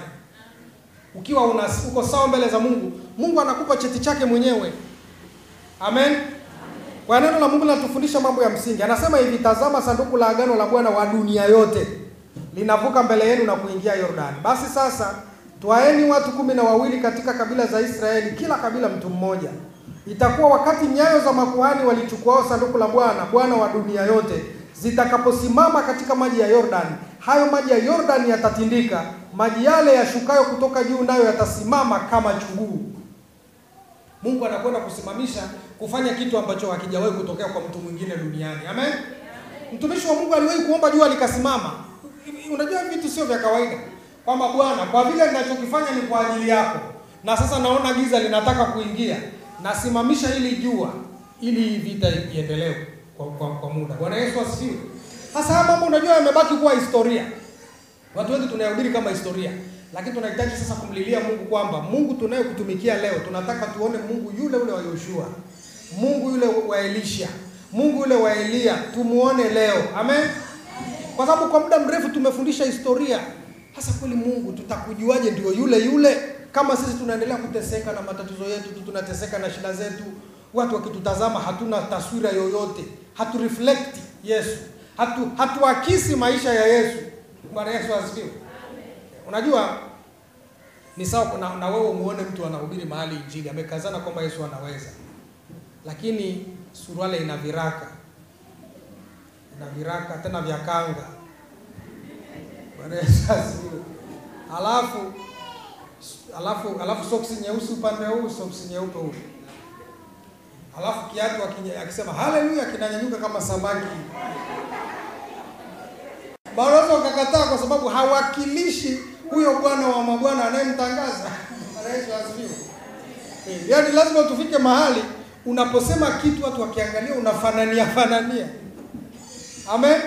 Speaker 1: Ukiwa una, uko sawa mbele za Mungu, Mungu anakupa cheti chake mwenyewe. Amen. Kwa neno la Mungu linatufundisha mambo ya msingi. Anasema hivi, tazama sanduku la agano la Bwana wa dunia yote linavuka mbele yenu na kuingia Yordani. Basi sasa twaeni watu kumi na wawili katika kabila za Israeli, kila kabila mtu mmoja. Itakuwa wakati nyayo za makuhani walichukuao sanduku la Bwana, Bwana wa dunia yote, zitakaposimama katika maji ya Yordani, hayo maji ya Yordani yatatindika, maji yale yashukayo kutoka juu nayo yatasimama kama chuguu. Mungu anakwenda kusimamisha kufanya kitu ambacho hakijawahi kutokea kwa mtu mwingine duniani. Amen. Mtumishi wa Mungu aliwahi kuomba jua likasimama. Unajua vitu sio vya kawaida, kwamba Bwana, kwa vile ninachokifanya ni kwa ajili yako, na sasa naona giza linataka kuingia, nasimamisha hili jua ili hii vita iendelee kwa, kwa, kwa muda. Bwana Yesu asifiwe. Sasa haya mambo unajua yamebaki kuwa historia. Watu wengi tunayahubiri kama historia, lakini tunahitaji sasa kumlilia Mungu kwamba Mungu tunayekutumikia leo, tunataka tuone Mungu yule ule wa Yoshua, Mungu yule wa Elisha, Mungu yule wa Eliya, tumuone leo. Amen. Kwa sababu kwa muda mrefu tumefundisha historia. Sasa kweli Mungu tutakujuaje ndio yule yule kama sisi tunaendelea kuteseka na matatizo yetu tu, tunateseka na shida zetu, watu wakitutazama hatuna taswira yoyote, hatu reflect Yesu, hatu hatuakisi maisha ya Yesu. Bwana Yesu asifiwe. Unajua ni sawa na, na wewe muone mtu anahubiri mahali injili amekazana kwamba Yesu anaweza, lakini suruale ina viraka na viraka tena vya kanga. Bwana Yesu asifiwe. Alafu alafu alafu soksi nyeusi upande huu, soksi nyeupe huu. Alafu kiatu akisema haleluya kinanyanyuka kama samaki. Baraza wakakataa kwa sababu hawakilishi huyo Bwana wa mabwana anayemtangaza. Bwana Yesu asifiwe. Yaani lazima tufike mahali unaposema kitu watu wakiangalia unafanania fanania. Amen.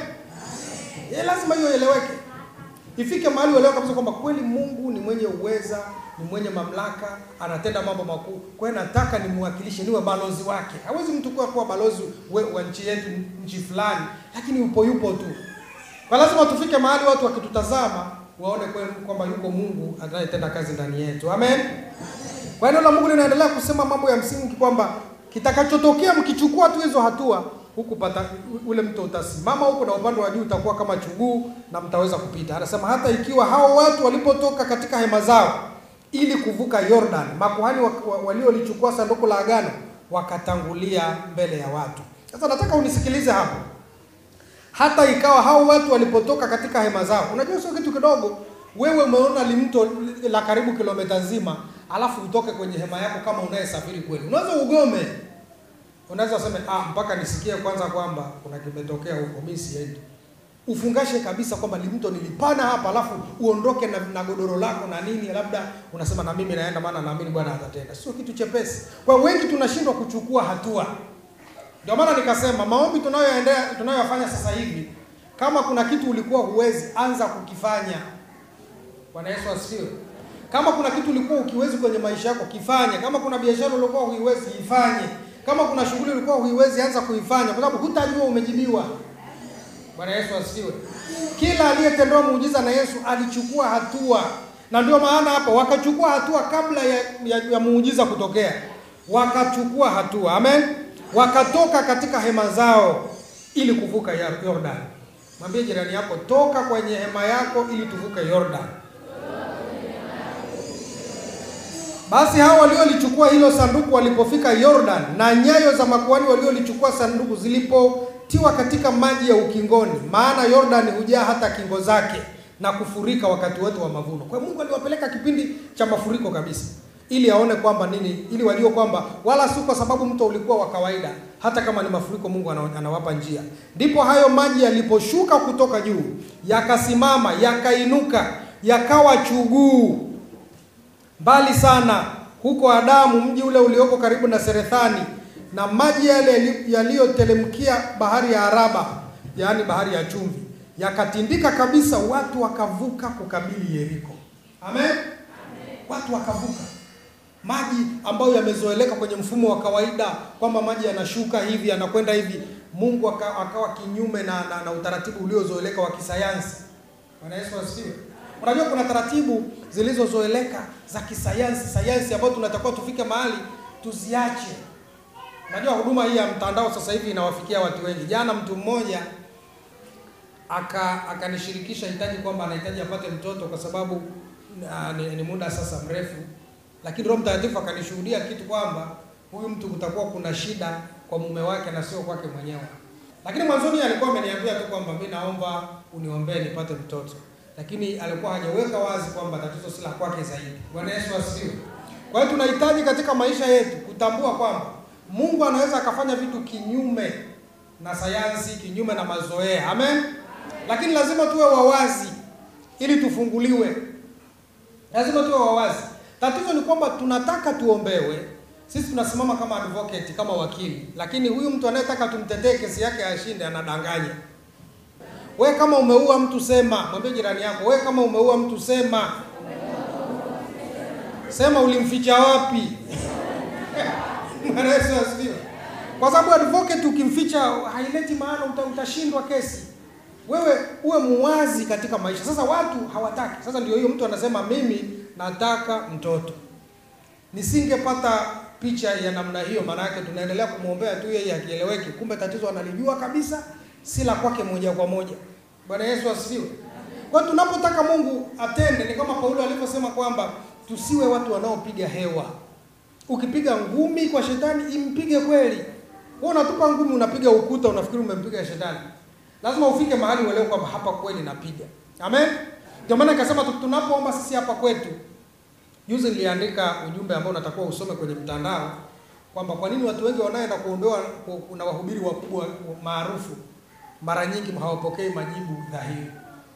Speaker 1: Ye, lazima hiyo ieleweke. Ifike mahali uelewe kabisa kwamba kweli Mungu ni mwenye uweza, ni mwenye mamlaka, anatenda mambo makuu. Kwa hiyo nataka nimwakilishe, niwe balozi wake. Hawezi mtu kuwa kuwa balozi we, wa nchi yetu, nchi fulani, lakini upo yupo tu. Kwa lazima tufike mahali watu wakitutazama waone kweli kwamba yuko Mungu anayetenda kazi ndani yetu. Amen. Kwa hiyo la Mungu linaendelea kusema mambo ya msingi kwamba kitakachotokea mkichukua tu hizo hatua huku pata ule mto utasimama huku na upande wa juu utakuwa kama chuguu na mtaweza kupita. Anasema hata ikiwa hao watu walipotoka katika hema zao ili kuvuka Yordan, makuhani waliolichukua sanduku la agano wakatangulia mbele ya watu. Sasa nataka unisikilize hapo. Hata ikawa hao watu walipotoka katika hema zao, unajua sio kitu kidogo. Wewe umeona limto la karibu kilomita nzima, alafu utoke kwenye hema yako kama unayesafiri kweli, unaweza ugome unaweza useme ah, mpaka nisikie kwanza kwamba kuna kimetokea huko, mimi siendi. Ufungashe kabisa kwamba limto nilipana hapa, alafu uondoke na, na godoro lako na nini, labda unasema na mimi naenda, maana naamini Bwana atatenda. Sio kitu chepesi. Kwa wengi tunashindwa kuchukua hatua. Ndio maana nikasema maombi tunayoendea tunayoyafanya sasa hivi, kama kuna kitu ulikuwa huwezi, anza kukifanya. Bwana Yesu asifiwe. Kama kuna kitu ulikuwa ukiwezi kwenye maisha yako, kifanye. Kama kuna biashara ulikuwa huiwezi, ifanye kama kuna shughuli ulikuwa huiwezi anza kuifanya, kwa sababu hutajua umejibiwa. Bwana Yesu asifiwe. Kila aliyetendewa muujiza na Yesu alichukua hatua, na ndio maana hapa wakachukua hatua kabla ya, ya, ya muujiza kutokea, wakachukua hatua. Amen. Wakatoka katika hema zao ili kuvuka Yordan. Mwambie jirani yako, toka kwenye hema yako ili tuvuke Yordan. Basi hao waliolichukua hilo sanduku walipofika Yordan, na nyayo za makuhani waliolichukua sanduku zilipotiwa katika maji ya ukingoni, maana Yordan hujaa hata kingo zake na kufurika wakati wote wa mavuno. Kwa hiyo Mungu aliwapeleka kipindi cha mafuriko kabisa, ili aone kwamba nini, ili wajue kwamba wala si kwa sababu mto ulikuwa wa kawaida, hata kama ni mafuriko, Mungu anawapa njia. Ndipo hayo maji yaliposhuka kutoka juu, yakasimama, yakainuka, yakawa chuguu mbali sana huko Adamu, mji ule ulioko karibu na Serethani, na maji yale yaliyotelemkia bahari ya Araba, yaani bahari ya chumvi, yakatindika kabisa, watu wakavuka kukabili Yeriko. Amen, Amen. Watu wakavuka maji ambayo yamezoeleka kwenye mfumo wa kawaida kwamba maji yanashuka hivi yanakwenda hivi. Mungu akawa, akawa kinyume na, na, na utaratibu uliozoeleka wa kisayansi. Bwana Yesu asifiwe. Unajua kuna taratibu zilizozoeleka za kisayansi, sayansi ambayo tunatakiwa tufike mahali tuziache. Unajua huduma hii ya mtandao sasa hivi inawafikia watu wengi. Jana mtu mmoja aka akanishirikisha hitaji kwamba anahitaji apate mtoto kwa sababu uh, ni, ni muda sasa mrefu, lakini Roho Mtakatifu akanishuhudia kitu kwamba huyu mtu kutakuwa kuna shida kwa mume wake na sio kwake mwenyewe. Lakini mwanzoni alikuwa ameniambia tu kwamba mimi naomba uniombee nipate mtoto, lakini alikuwa hajaweka wazi kwamba tatizo si la kwake zaidi. Bwana Yesu asifiwe. Kwa hiyo tunahitaji katika maisha yetu kutambua kwamba Mungu anaweza akafanya vitu kinyume na sayansi, kinyume na mazoea. Amen. Lakini lazima tuwe wawazi ili tufunguliwe. Lazima tuwe wawazi. Tatizo ni kwamba tunataka tuombewe. Sisi tunasimama kama advocate, kama wakili, lakini huyu mtu anayetaka tumtetee kesi yake ashinde anadanganya. We kama umeua mtu sema, mwambie jirani yako, we kama umeua mtu sema. Sema ulimficha wapi? Bwana Yesu asifiwe. Kwa sababu advocate ukimficha haileti maana, uta, utashindwa kesi. Wewe uwe muwazi katika maisha. Sasa watu hawataki. Sasa ndio hiyo mtu anasema mimi nataka mtoto. Nisingepata picha ya namna hiyo, maana yake tunaendelea kumwombea tu yeye akieleweki, kumbe tatizo analijua kabisa, si la kwake moja kwa moja. Bwana Yesu asifiwe. Kwa hiyo tunapotaka Mungu atende, ni kama Paulo alivyosema kwamba tusiwe watu wanaopiga hewa. Ukipiga ngumi kwa shetani, impige kweli. Wewe unatupa ngumi, unapiga ukuta, unafikiri umempiga shetani. Lazima ufike mahali uelewe kwamba hapa kweli napiga. Amen. Ndio maana nikasema tunapoomba sisi hapa kwetu Juzi niliandika ujumbe ambao unatakiwa usome kwenye mtandao kwamba kwa nini watu wengi wanaenda kuombewa kuna wahubiri wakubwa maarufu mara nyingi hawapokei majibu dhahiri.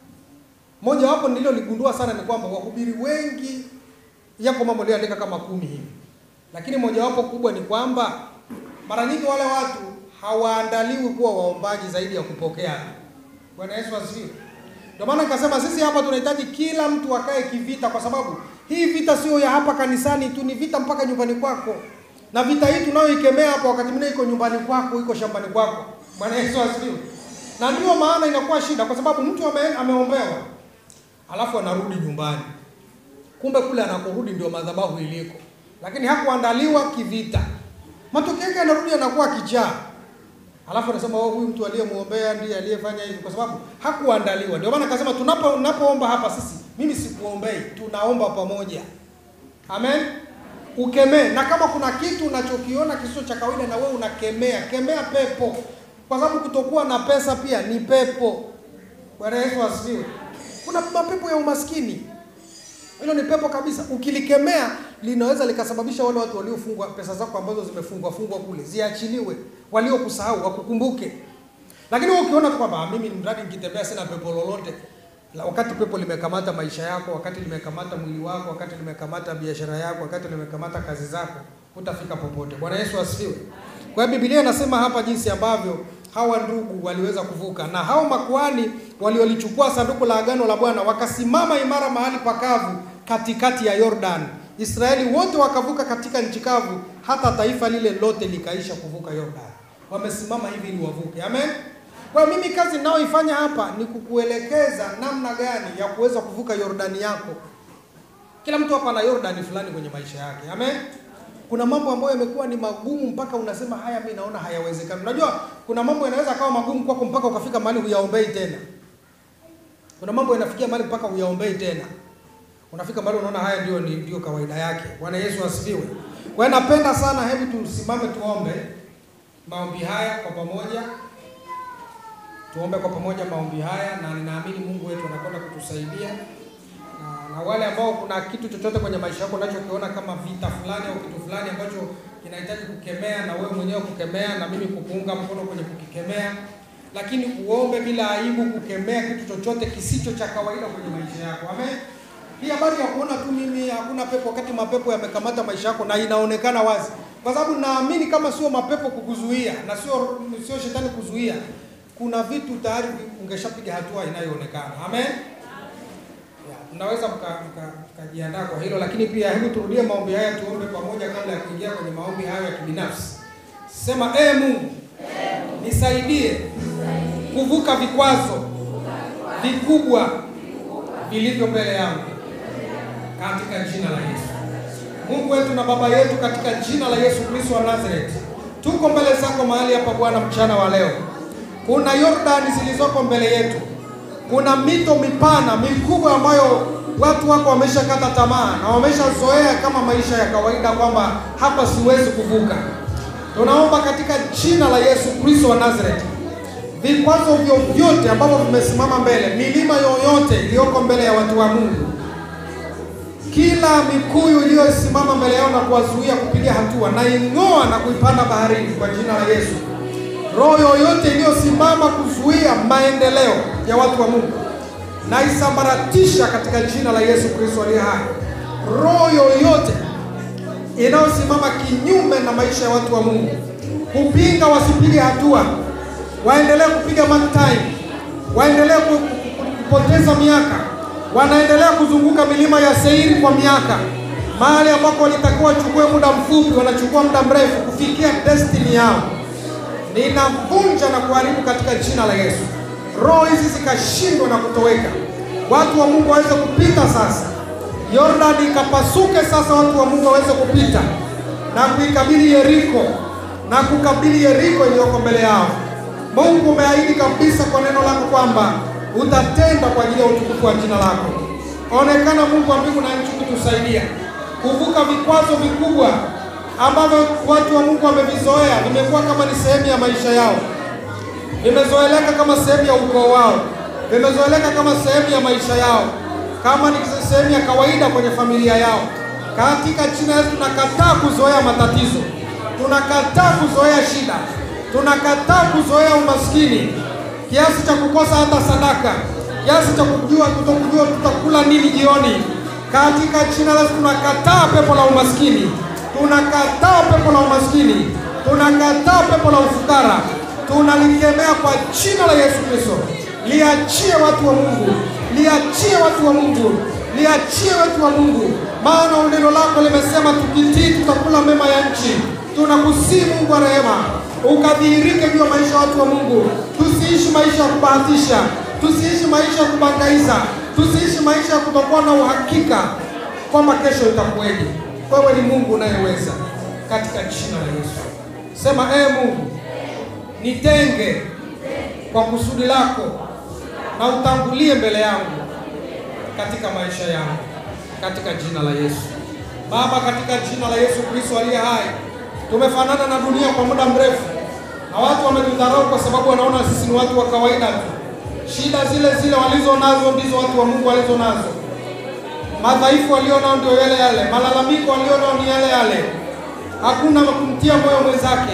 Speaker 1: Moja wapo nililoligundua sana ni kwamba wahubiri wengi, yako mambo niliandika kama kumi hivi, lakini mojawapo kubwa ni kwamba mara nyingi wale watu hawaandaliwi kuwa waombaji zaidi ya kupokea. Bwana Yesu asifiwe. Ndio maana nikasema sisi hapa tunahitaji kila mtu akae kivita, kwa sababu hii vita sio ya hapa kanisani tu, ni vita mpaka nyumbani kwako. Na vita hii tunayoikemea hapa, wakati mwingine iko nyumbani kwako, iko shambani kwako. Bwana Yesu asifiwe. Na ndio maana inakuwa shida, kwa sababu mtu ame, ameombewa alafu anarudi nyumbani, kumbe kule anakorudi ndio madhabahu iliko, lakini hakuandaliwa kivita. Matokeo yake anarudi anakuwa kichaa, alafu anasema oh, huyu mtu aliyemuombea ndiye aliyefanya hivi, kwa sababu hakuandaliwa. Ndio maana akasema tunapo tunapoomba hapa sisi mimi sikuombei, tunaomba pamoja. Amen. Ukemee, na kama kuna kitu unachokiona kisicho cha kawaida, na wewe unakemea, kemea pepo, kwa sababu kutokuwa na pesa pia ni pepo. Bwana Yesu asifiwe. Kuna mapepo ya umaskini, hilo ni pepo kabisa. Ukilikemea linaweza likasababisha wale watu waliofungwa pesa zako ambazo zimefungwa fungwa kule ziachiliwe, waliokusahau wakukumbuke. Lakini wewe ukiona kwamba mimi mradi nikitembea sina pepo lolote wakati pepo limekamata maisha yako, wakati limekamata mwili wako, wakati limekamata biashara yako, wakati limekamata kazi zako, hutafika popote. Bwana Yesu asifiwe. Kwa hiyo Biblia inasema hapa jinsi ambavyo hawa ndugu waliweza kuvuka, na hao makuhani waliolichukua sanduku la agano la Bwana wakasimama imara mahali pakavu katikati ya Yordan. Israeli wote wakavuka katika nchi kavu, hata taifa lile lote likaisha kuvuka Yordan. Wamesimama hivi ili wavuke. Amen. Kwa mimi kazi ninayoifanya hapa ni kukuelekeza namna gani ya kuweza kuvuka Yordani yako. Kila mtu hapa ana Yordani fulani kwenye maisha yake. Amen. Kuna mambo ambayo yamekuwa ni magumu mpaka unasema haya, mimi naona hayawezekani. Unajua kuna mambo yanaweza kawa magumu kwako mpaka ukafika mahali huyaombei tena. Kuna mambo yanafikia mahali mpaka huyaombei tena. Unafika mahali unaona haya ndio ndio kawaida yake. Bwana Yesu asifiwe. Kwa hiyo napenda sana, hebu tusimame tuombe maombi haya kwa pamoja. Tuombe kwa pamoja maombi haya, na ninaamini Mungu wetu anakwenda kutusaidia na, na wale ambao kuna kitu chochote kwenye maisha yako unachokiona kama vita fulani au kitu fulani ambacho kinahitaji kukemea, na wewe mwenyewe kukemea, na mimi kukuunga mkono kwenye kukikemea, lakini uombe bila aibu kukemea kitu chochote kisicho cha kawaida kwenye maisha yako. Amen. Hii habari ya kuona tu mimi hakuna pepo, wakati mapepo yamekamata maisha yako na inaonekana wazi, kwa sababu naamini kama sio mapepo kukuzuia na sio sio shetani kuzuia kuna vitu tayari ungeshapiga hatua inayoonekana. Amen. Mnaweza mkajiandaa mka, kwa hilo, lakini pia hebu turudie maombi haya, tuombe pamoja kabla ya kuingia kwenye maombi hayo ya kibinafsi. Sema ee Mungu, nisaidie kuvuka vikwazo vikubwa vilivyo mbele yangu katika jina la Yesu. Mungu wetu na Baba yetu, katika jina la Yesu Kristo wa Nazareti Tuko mbele zako mahali hapa Bwana mchana wa leo. Kuna Yordani zilizoko mbele yetu, kuna mito mipana mikubwa ambayo watu wako wameshakata tamaa na wameshazoea kama maisha ya kawaida, kwamba hapa siwezi kuvuka. Tunaomba katika jina la Yesu Kristo wa Nazareti, vikwazo vyovyote ambavyo vimesimama mbele, milima yoyote iliyoko mbele ya watu wa Mungu, kila mikuyu iliyosimama mbele yao na kuwazuia kupiga hatua, na ing'oa na kuipanda baharini kwa jina la Yesu. Roho yoyote iliyosimama kuzuia maendeleo ya watu wa Mungu na isambaratisha katika jina la Yesu Kristo aliye hai. Roho yoyote inayosimama kinyume na maisha ya watu wa Mungu, kupinga wasipige hatua, waendelee kupiga mark time, waendelee ku- ku- kupoteza miaka, wanaendelea kuzunguka milima ya Seiri kwa miaka, mahali ambako walitakiwa wachukue muda mfupi, wanachukua muda mrefu kufikia destiny yao. Ninavunja na kuharibu katika jina la Yesu. Roho hizi zikashindwa na kutoweka, watu wa Mungu waweze kupita sasa. Yordani ikapasuke sasa, watu wa Mungu waweze kupita na kuikabili Yeriko na kukabili Yeriko iliyoko mbele yao. Mungu umeahidi kabisa kwa neno lako kwamba utatenda kwa ajili ya utukufu wa jina lako. Onekana Mungu wa mbingu na nchi kutusaidia kuvuka vikwazo vikubwa ambavyo watu wa Mungu wamevizoea, vimekuwa kama ni sehemu ya maisha yao vimezoeleka kama sehemu ya ukoo wao, vimezoeleka kama sehemu ya maisha yao, kama ni sehemu ya kawaida kwenye familia yao. Katika jina la Yesu tunakataa kuzoea matatizo, tunakataa kuzoea shida, tunakataa kuzoea umaskini kiasi cha kukosa hata sadaka, kiasi cha kujua kutokujua tutakula nini jioni. Katika jina la Yesu tunakataa pepo la umaskini, tunakataa pepo la umaskini, tunakataa pepo la ufukara tunalikemea kwa jina la Yesu Kristo. Liachie watu wa Mungu, liachie watu wa Mungu, liachie watu wa Mungu, maana neno lako limesema tukitii tutakula mema ya nchi. Tunakusii Mungu wa rehema, ukadhihirike juu ya maisha ya watu wa Mungu. Tusiishi maisha ya kubahatisha, tusiishi maisha ya kubangaiza, tusiishi maisha ya kutokuwa na uhakika kwamba kesho itakuweje. Wewe ni Mungu unayeweza, katika jina la Yesu. Sema ee Mungu, nitenge kwa kusudi lako na utangulie mbele yangu katika maisha yangu, katika jina la Yesu. Baba, katika jina la Yesu Kristo aliye hai, tumefanana na dunia kwa muda mrefu, na watu wametudharau kwa sababu wanaona sisi ni watu wa kawaida tu. Shida zile zile walizo nazo ndizo watu wa Mungu walizo nazo, madhaifu walionao ndio yale yale, malalamiko walionao ni yale yale. Hakuna kumtia moyo mwenzake,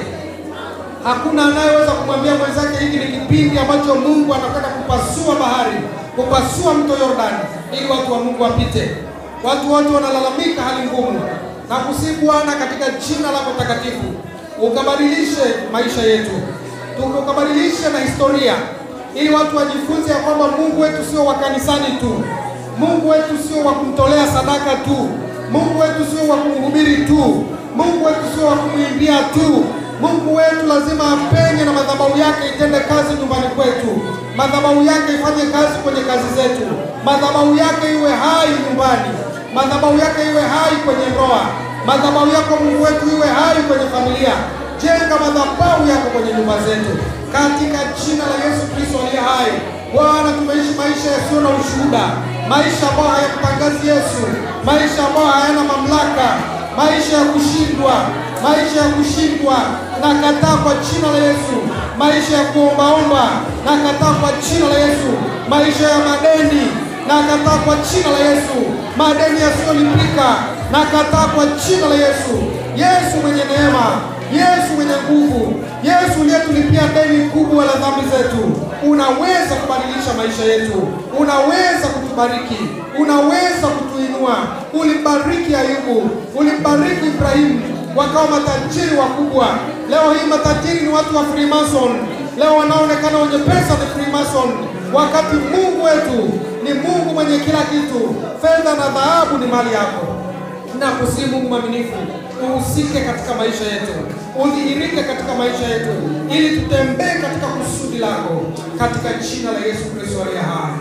Speaker 1: Hakuna anayeweza kumwambia mwenzake hiki ni kipindi ambacho Mungu anataka kupasua bahari, kupasua mto Yordani ili watu wa Mungu wapite. Watu wote wanalalamika hali ngumu, na kusihi Bwana katika jina lako takatifu ukabadilishe maisha yetu, tukabadilishe na historia, ili watu wajifunze ya kwamba Mungu wetu sio wa kanisani tu, Mungu wetu sio wa kumtolea sadaka tu, Mungu wetu sio wa kumhubiri tu, Mungu wetu sio wa kumwimbia tu. Mungu wetu lazima apenye na madhabahu yake itende kazi nyumbani kwetu, madhabahu yake ifanye kazi kwenye kazi zetu, madhabahu yake iwe hai nyumbani, madhabahu yake iwe hai kwenye ndoa, madhabahu yako Mungu wetu iwe hai kwenye familia. Jenga madhabahu yako kwenye nyumba zetu katika jina la Yesu Kristo aliye hai. Bwana, tumeishi maisha yasiyo na ushuhuda, maisha ambayo hayamtangazi Yesu, maisha ambayo hayana mamlaka, maisha ya kushindwa, maisha ya kushindwa. Nakataa kwa jina la Yesu maisha ya kuombaomba, nakataa kwa jina la Yesu maisha ya madeni, nakataa kwa jina la Yesu madeni yasiyolipika, nakataa kwa jina la Yesu. Yesu mwenye neema, Yesu mwenye nguvu, Yesu uliyetulipia deni kubwa la dhambi zetu, unaweza kubadilisha maisha yetu, unaweza kutubariki, unaweza kutuinua. Ulimbariki Ayubu, ulimbariki Ibrahimu, wakawa matajiri wakubwa. Leo hii matajiri ni watu wa Freemason, leo wanaonekana wenye pesa ni Freemason, wakati Mungu wetu ni Mungu mwenye kila kitu. Fedha na dhahabu ni mali yako na kusihi Mungu mwaminifu, uhusike katika maisha yetu, udhihirike katika maisha yetu, ili tutembee katika kusudi lako, katika jina la Yesu Kristo aliye hai.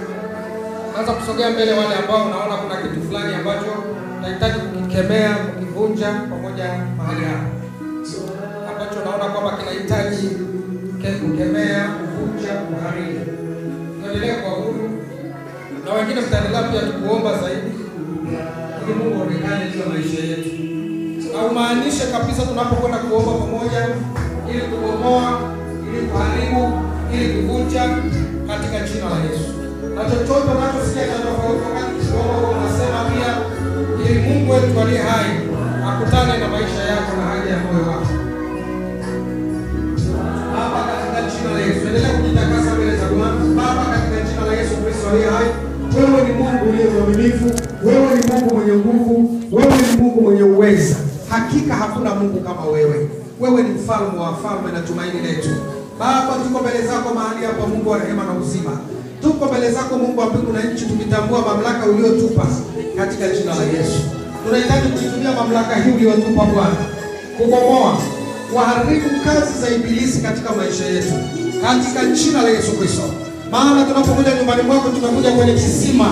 Speaker 1: Anza kusogea mbele wale ambao unaona kuna kitu fulani ambacho unahitaji kukikemea, kukivunja pamoja mahali hapa, ambacho tunaona kwamba kinahitaji ke- kukemea, kuvunja, kuharibu. Tuendelee kwa huru na wengine mtaendelea pia tukuomba zaidi ili Mungu aonekane juu ya maisha yetu. Haumaanishe kabisa tunapokwenda kuomba pamoja ili kubomoa, ili kuharibu, ili kuvunja katika jina la Yesu. Na chochote unachosikia cha tofauti wakati tukiomba, huwa unasema pia ili Mungu wetu aliye hai akutane na maisha yako na haja ya moyo wako. Baba, katika jina la Yesu, endelea kujitakasa mbele za Bwana. Baba, katika jina la Yesu Kristo aliye hai, wewe ni Mungu uliye mwaminifu, wewe ni Mungu mwenye nguvu, wewe ni Mungu mwenye uweza. Hakika hakuna Mungu kama wewe. Wewe ni mfalme wa wafalme na tumaini letu. Baba, tuko mbele zako mahali hapa, Mungu wa rehema na uzima. Tuko mbele zako Mungu wa mbingu na nchi, tukitambua mamlaka uliotupa katika jina la Yesu. Tunahitaji kuitumia mamlaka hii uliyotupa Bwana kubomoa kuharibu kazi za ibilisi katika maisha yetu katika jina la Yesu Kristo. Maana tunapokuja nyumbani mwako, tunakuja kwenye kisima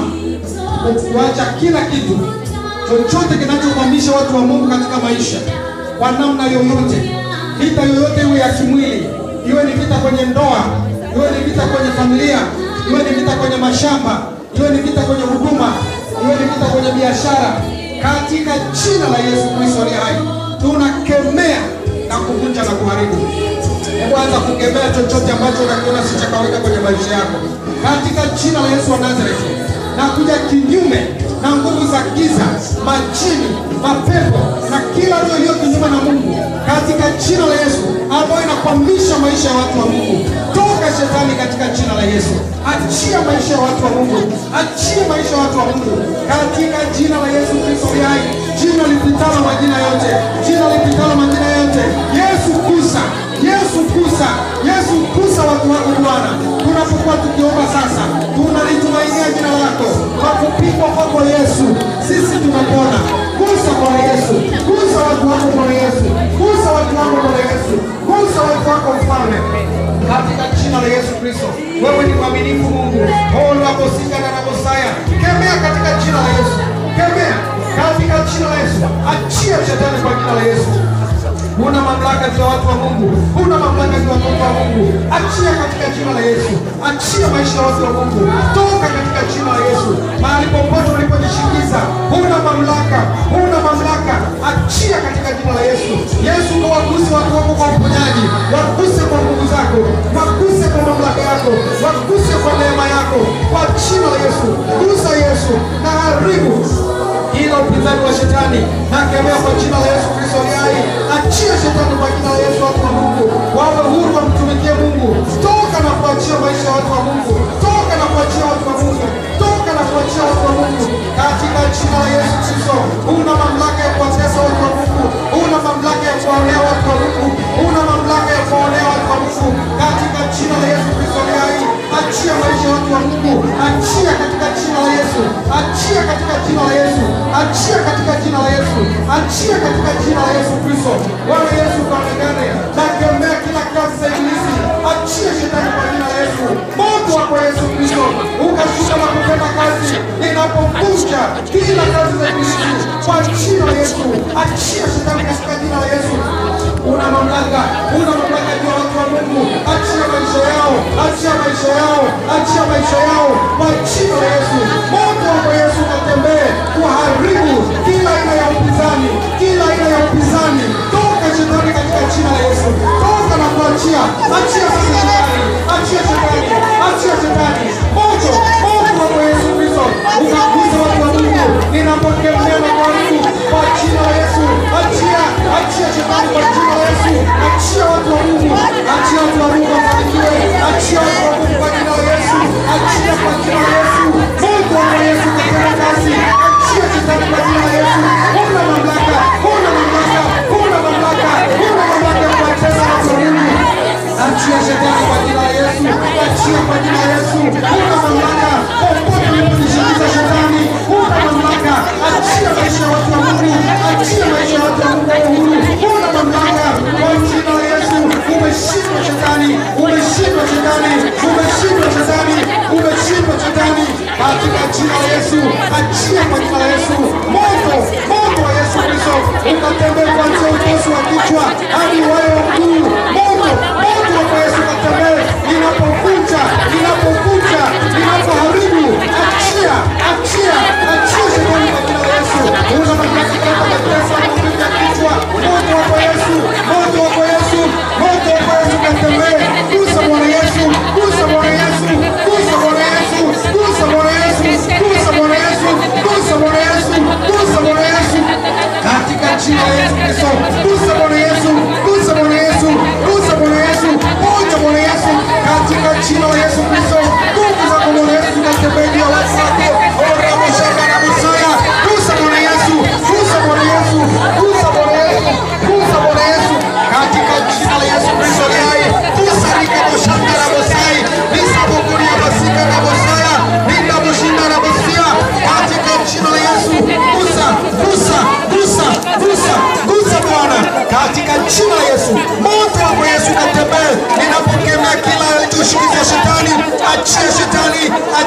Speaker 1: kuacha kila kitu chochote kinachokwamisha watu wa Mungu katika maisha kwa namna yoyote, vita yoyote, iwe ya kimwili, iwe ni vita kwenye ndoa, iwe ni vita kwenye familia, iwe ni vita kwenye mashamba, iwe ni vita kwenye huduma, iwe ni vita kwenye biashara, katika jina la Yesu Kristo aliye hai tunakemea na kuvunja na kuharibu. Hebu anza kukemea chochote ambacho unakiona si cha kawaida kwenye maisha yako katika jina la Yesu wa Nazareti, na kuja kinyume na nguvu za giza, majini, mapepo na kila roho iliyo kinyume na Mungu katika jina la Yesu, ambayo inakwamisha maisha ya watu wa Mungu. Toka shetani katika jina la Yesu, achia maisha ya watu wa Mungu, achia maisha ya watu wa Mungu katika jina la Yesu Kristo aliye hai, jina lipitalo majina yote, jina lipitalo majina yote. Yesu kusa, Yesu kusa, Yesu kusa watu wako Bwana. Tunapokuwa tukiomba sasa, tunalitumainia jina lako. Kwa kupigwa kwako Yesu, sisi tumepona. Kusa Bwana Yesu, kusa watu wako Bwana Yesu, kusa watu wako Bwana Yesu, kusa watu wako Mfalme katika jina la Yesu Kristo. Wewe ni mwaminifu Mungu. Oh, naposika na nabosaya, kemea katika jina la Yesu, kemea katika jina la Yesu. Achia shetani kwa jina la Yesu. Huna mamlaka juu ya watu wa Mungu, huna mamlaka juu ya watoto wa Mungu. Achia katika jina la Yesu, achia maisha ya watu wa Mungu, toka katika jina la Yesu. Mahali popote ulipojishingiza, huna mamlaka, huna mamlaka. Achia katika jina la Yesu. Yesu, kawaguse watu wako kwa uponyaji, waguse kwa nguvu zako, waguse kwa mamlaka yako, waguse kwa neema yako, kwa jina la Yesu. Gusa Yesu na haribu ila upinzani wa shetani nakemea kwa jina la Yesu Kristo aliye hai. Achia shetani kwa jina la Yesu, watu wa Mungu wawe huru, wamtumikie Mungu. Toka na kuachia maisha ya watu wa Mungu, toka na kuachia watu wa Mungu, toka na kuachia watu wa Mungu katika jina la Yesu Kristo. Una mamlaka ya kuwatesa watu wa Mungu, una mamlaka ya kuwaonea watu wa Mungu, una mamlaka ya kuwaonea watu wa Mungu katika jina la Yesu Kristo aliye hai. Achia maisha ya watu wa Mungu, achia katika jina la Yesu, achia katika jina la Yesu, achia katika jina la Yesu, achia katika jina la Yesu Kristo. Bwana Yesu kaonekane, nakemea kila kazi za ibilisi, achia shetani kwa jina la Yesu. Moto wako Yesu Kristo ukashuka na kutenda kazi, inapovunja kila kazi za ibilisi kwa jina la Yesu. Achia shetani katika jina la Yesu. Una mamlaka, una mamlaka juu ya watu wa Mungu. Achia maisha yao, achia maisha yao, achia maisha yao kwa jina la Yesu. Moto wako Yesu ukatembee kuharibu kila aina ya upinzani, kila aina ya upinzani. Toka shetani katika jina la Yesu, toka na kuachia, achia sasa shetani, achia shetani, achia shetani. Moto, moto wako Yesu Kristo ukaguza watu wa Mungu, ninapokemea na kuharibu kwa jina la Yesu. Achia, achia shetani kwa jina la Yesu, achia watu wa Mungu, achia watu wa Mungu wafanikiwe, achia watu wa Mungu kwa jina la Yesu, achia kwa jina la Yesu. Mungu wa Yesu katika kazi, achia shetani kwa jina la Yesu. Huna mamlaka, huna mamlaka, huna mamlaka, huna mamlaka ya kuwatesa watu wa Mungu. Achia shetani kwa jina la Yesu, achia kwa jina la Yesu. Huna mamlaka popote ulipojishingiza shetani, huna mamlaka. Achia maisha ya watu wa Mungu, achia maisha ya watu wa Mungu kwa uhuru. Huna mamlaka kwa jina la Yesu. Umeshindwa shetani, umeshindwa shetani, umeshindwa shetani, umeshindwa shetani katika jina la Yesu. Achia kwa jina la Yesu, moto, moto wa Yesu Kristo ukatembee kuanzia utosi wa kichwa hadi wayo wa mguu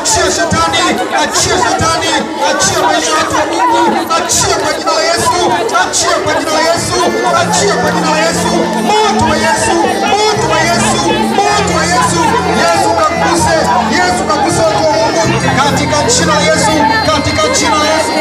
Speaker 2: achia shetani, achia shetani, achia maisha ya watu wa Mungu, achia kwa jina la Yesu, achia kwa jina la Yesu, achia kwa jina la Yesu, moto wa Yesu, moto wa Yesu, moto wa Yesu, Yesu kakuse, Yesu kakuse watu wa Mungu katika jina la Yesu, katika jina la Yesu,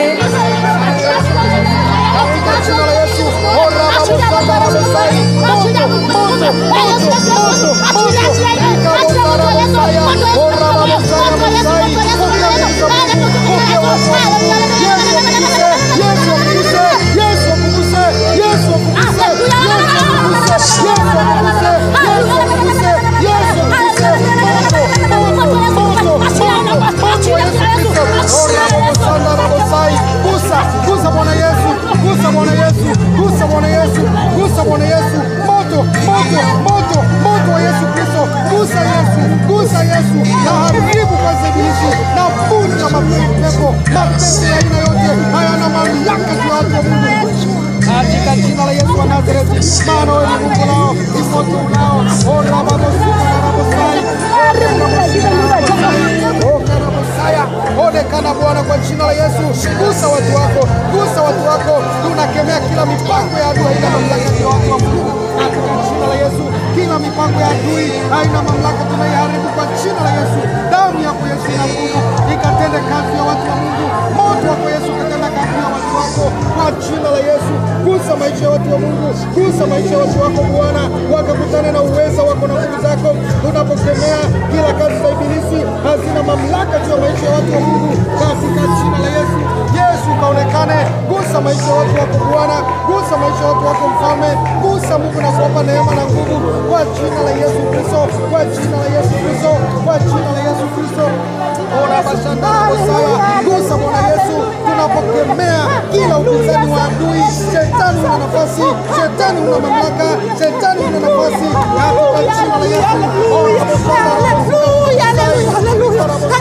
Speaker 2: katika jina la Yesu, ora babo sanda babo sai, moto, moto, moto, moto, moto, ikabo sanda babo saya, ora babo sanda babo sai, pokea Yesu, pokea watu wa Mungu, Yesu akuguse, Yesu akuguse, Yesu akuguse, Yesu akuguse, Yesu akuguse, Yesu akuguse, Yesu akuguse, Yesu akuguse, moto, moto, moto, moto, moto wa Yesu Kristo, ora babo sanda babo sai, gusa, gusa Bwana Yesu, gusa Bwana Yesu, gusa Bwana Yesu, gusa Bwana Yesu, moto, moto, moto, moto wa Yesu Kristo, gusa Yesu, gusa Yesu, na haribu kazi ya ibilisi, na vunja mapepo, mapepo ya aina yote hayana mamlaka juu ya watu wa Mungu katika jina la Yesu wa Nazareti, maana wewe ni Mungu lao, ni moto unao. Ora babo sika na babo sai, ora babo sika na babo sai, oka na Mosaya, onekana Bwana kwa jina la Yesu, gusa watu wako, gusa watu wako, tunakemea kila mipango ya adui haina mamlaka juu ya watu wa Mungu katika jina la Yesu, kila mipango ya adui haina mamlaka, tunaiharibu kwa jina la Yesu. Damu yako Yesu ina nguvu, ikatende kazi ya watu wa Mungu, moto wako Yesu ukatenda kazi ya watu wako kwa jina la Yesu. Gusa maisha ya watu wa Mungu, gusa maisha ya watu wako Bwana, wakakutane na uweza wako na nguvu zako, tunapokemea kila kazi za ibilisi hazina mamlaka juu ya maisha ya watu wa Mungu katika jina la Yesu. Yesu kaonekane, gusa maisha ya watu wako Bwana, gusa maisha ya watu wako Mfalme, gusa Mungu na kuwapa neema na nguvu kwa jina la Yesu Kristo, kwa jina la Yesu Kristo, kwa jina la Yesu Kristo. Ona bashanda na Mosaya, gusa Bwana Yesu, tunapokemea kila upinzani wa adui. Shetani una nafasi, shetani una mamlaka, shetani una nafasi katika jina la Yesu. Ona bashanda na Mosaya,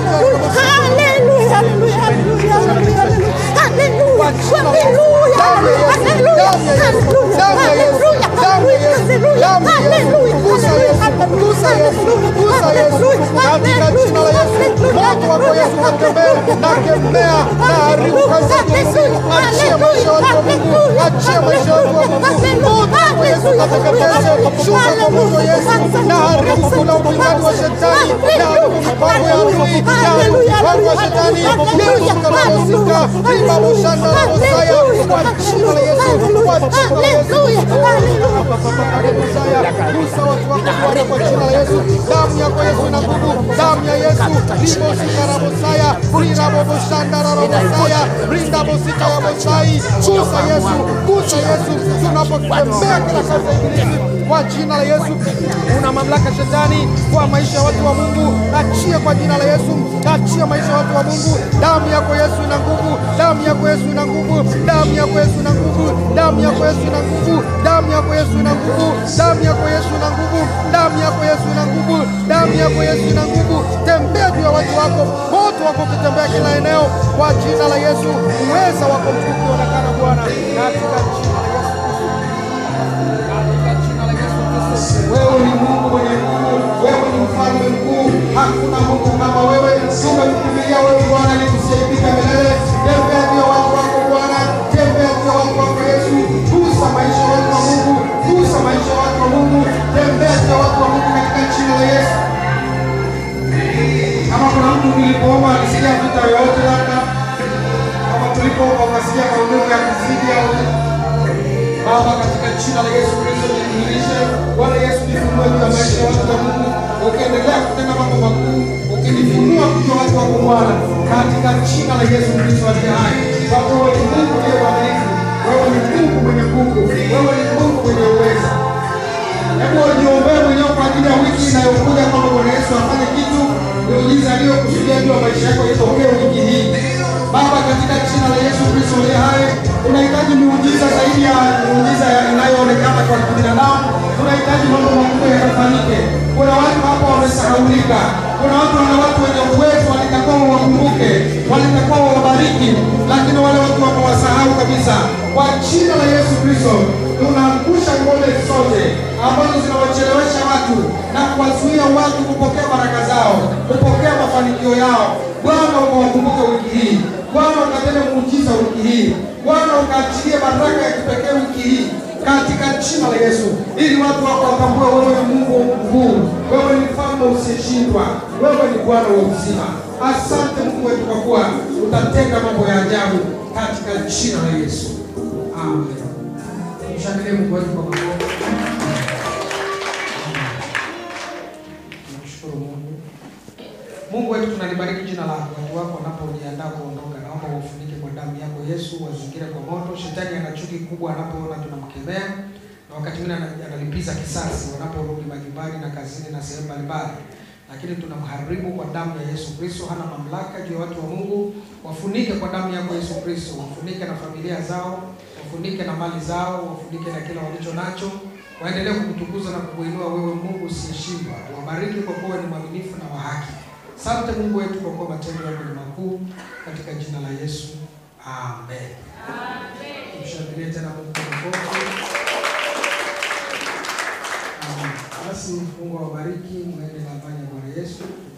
Speaker 2: katika jina la Yesu, moto wako Yesu unatembea na kemea na haribu kazi ya ibilisi. Achia maisha ya watu wa Mungu, achia maisha ya watu wa Mungu, moto wako Yesu ukateketeze, shuka kwa moto Yesu na haribu kila upinzani wa shetani na haribu mipango ya adui na haribu mipango ya shetani. Yesu kanahusika, riba boshanda na Mosaya kwa jina la Yesu, kwa jina la Yesu. Mosaya, gusa watu wako Bwana kwa jina la Yesu. Damu yako Yesu ina nguvu, damu ya Yesu. Ribo sika na Mosaya, rira bobo shanda na Mosaya, rinda bosika ya Mosai. Gusa Yesu, gusa Yesu, tunapokemea kila kazi ya ibilisi kwa jina la Yesu. Una mamlaka shetani kwa maisha ya watu wa Mungu, achia kwa jina la Yesu, achia maisha ya watu wa Mungu. Damu yako Yesu ina nguvu, damu yako Yesu ina nguvu, damu yako Yesu ina nguvu, damu yako Yesu ina nguvu, damu yako Yesu ina nguvu, damu yako Yesu ina nguvu, damu yako Yesu ina nguvu, damu yako Yesu ina nguvu. Tembea juu ya watu wako, moto wako ukitembea kila eneo kwa jina la Yesu. Uweza wako mkuu kuonekana Bwana, katika jina la Yesu katika jina la Yesu Kristo. Wewe ni Mungu mwenye nguvu, wewe ni mfalme mkuu, hakuna Mungu kama wewe. Tumekukimbilia wewe Bwana ili tusiaibika milele. Tembea juu ya watu wako Bwana, tembea juu ya watu wako Yesu. Gusa maisha ya watu wa Mungu, gusa maisha ya watu wa Mungu, tembea juu ya watu wa Mungu katika jina la Yesu. Kama kuna mtu nilipoomba alisikia vita yoyote, labda kama tulipoomba ukasikia maumivu ya kuzidi au Baba, katika jina la Yesu Kristo nidhihirishe. Bwana Yesu, nifunue juu ya maisha ya watu wa Mungu, ukiendelea kutenda mambo makuu, ukinifunua juu ya watu wako Bwana, katika jina la Yesu Kristo aliye hai. Kwa kuwa wewe ni Mungu uliye mwaminifu, wewe ni Mungu mwenye nguvu, wewe ni Mungu mwenye uweza. Hebu niombee mwenyewe kwa ajili ya wiki inayokuja, kwamba Bwana Yesu afanye kitu, miujiza aliyokusudia juu ya maisha yako itokee wiki hii. Baba, katika jina la Yesu Kristo aliye hai, tunahitaji miujiza zaidi ya miujiza ya- inayoonekana kwa kibinadamu. Tunahitaji mambo makubwa yakafanyike. Kuna watu hapa wamesahaulika, kuna watu wana watu wenye uwezo walitakiwa wakumbuke, walitakiwa wawabariki, lakini wale watu wamewasahau kabisa. Kwa jina la Yesu Kristo tunaangusha ngome zote ambazo zinawachelewesha watu na kuwazuia watu kupokea baraka zao, kupokea mafanikio yao.
Speaker 1: ukawakumbuke wiki hii. Bwana ukatende muujiza wiki hii. Bwana ukaachilie baraka ya kipekee wiki hii katika jina la Yesu, ili watu wako watambue wewe ni Mungu mkuu, wewe ni mfalme usiyeshindwa, wewe ni Bwana wa uzima. Asante Mungu wetu kwa kuwa utatenda mambo ya ajabu katika jina la Yesu, amen. Mshangilie Mungu wetu kwa makofi. Tunamshukuru Mungu. Mungu wetu tunalibariki jina lako. Watu wako wanapojiandaa kuondoka, naomba wafunike kwa damu yako Yesu, wazingire kwa moto. Shetani ana chuki kubwa anapoona tunamkemea, na wakati mwingine ana- analipiza kisasi wanaporudi majumbani na kazini na sehemu mbalimbali, lakini tunamharibu kwa damu ya Yesu Kristo. Hana mamlaka juu ya watu wa Mungu. Wafunike kwa damu yako Yesu Kristo, wafunike na familia zao, wafunike na mali zao, wafunike na kila walicho nacho waendelee kukutukuza na kukuinua wewe Mungu usiyeshindwa. Wabariki kwa kuwa ni mwaminifu na wa haki. Asante Mungu wetu kwa kuwa matendo yako ni makuu, katika jina la Yesu, amen. Tumshangilie tena Mungu kwa makofi. Amen. Basi Mungu awabariki, mwende na amani ya Bwana Yesu.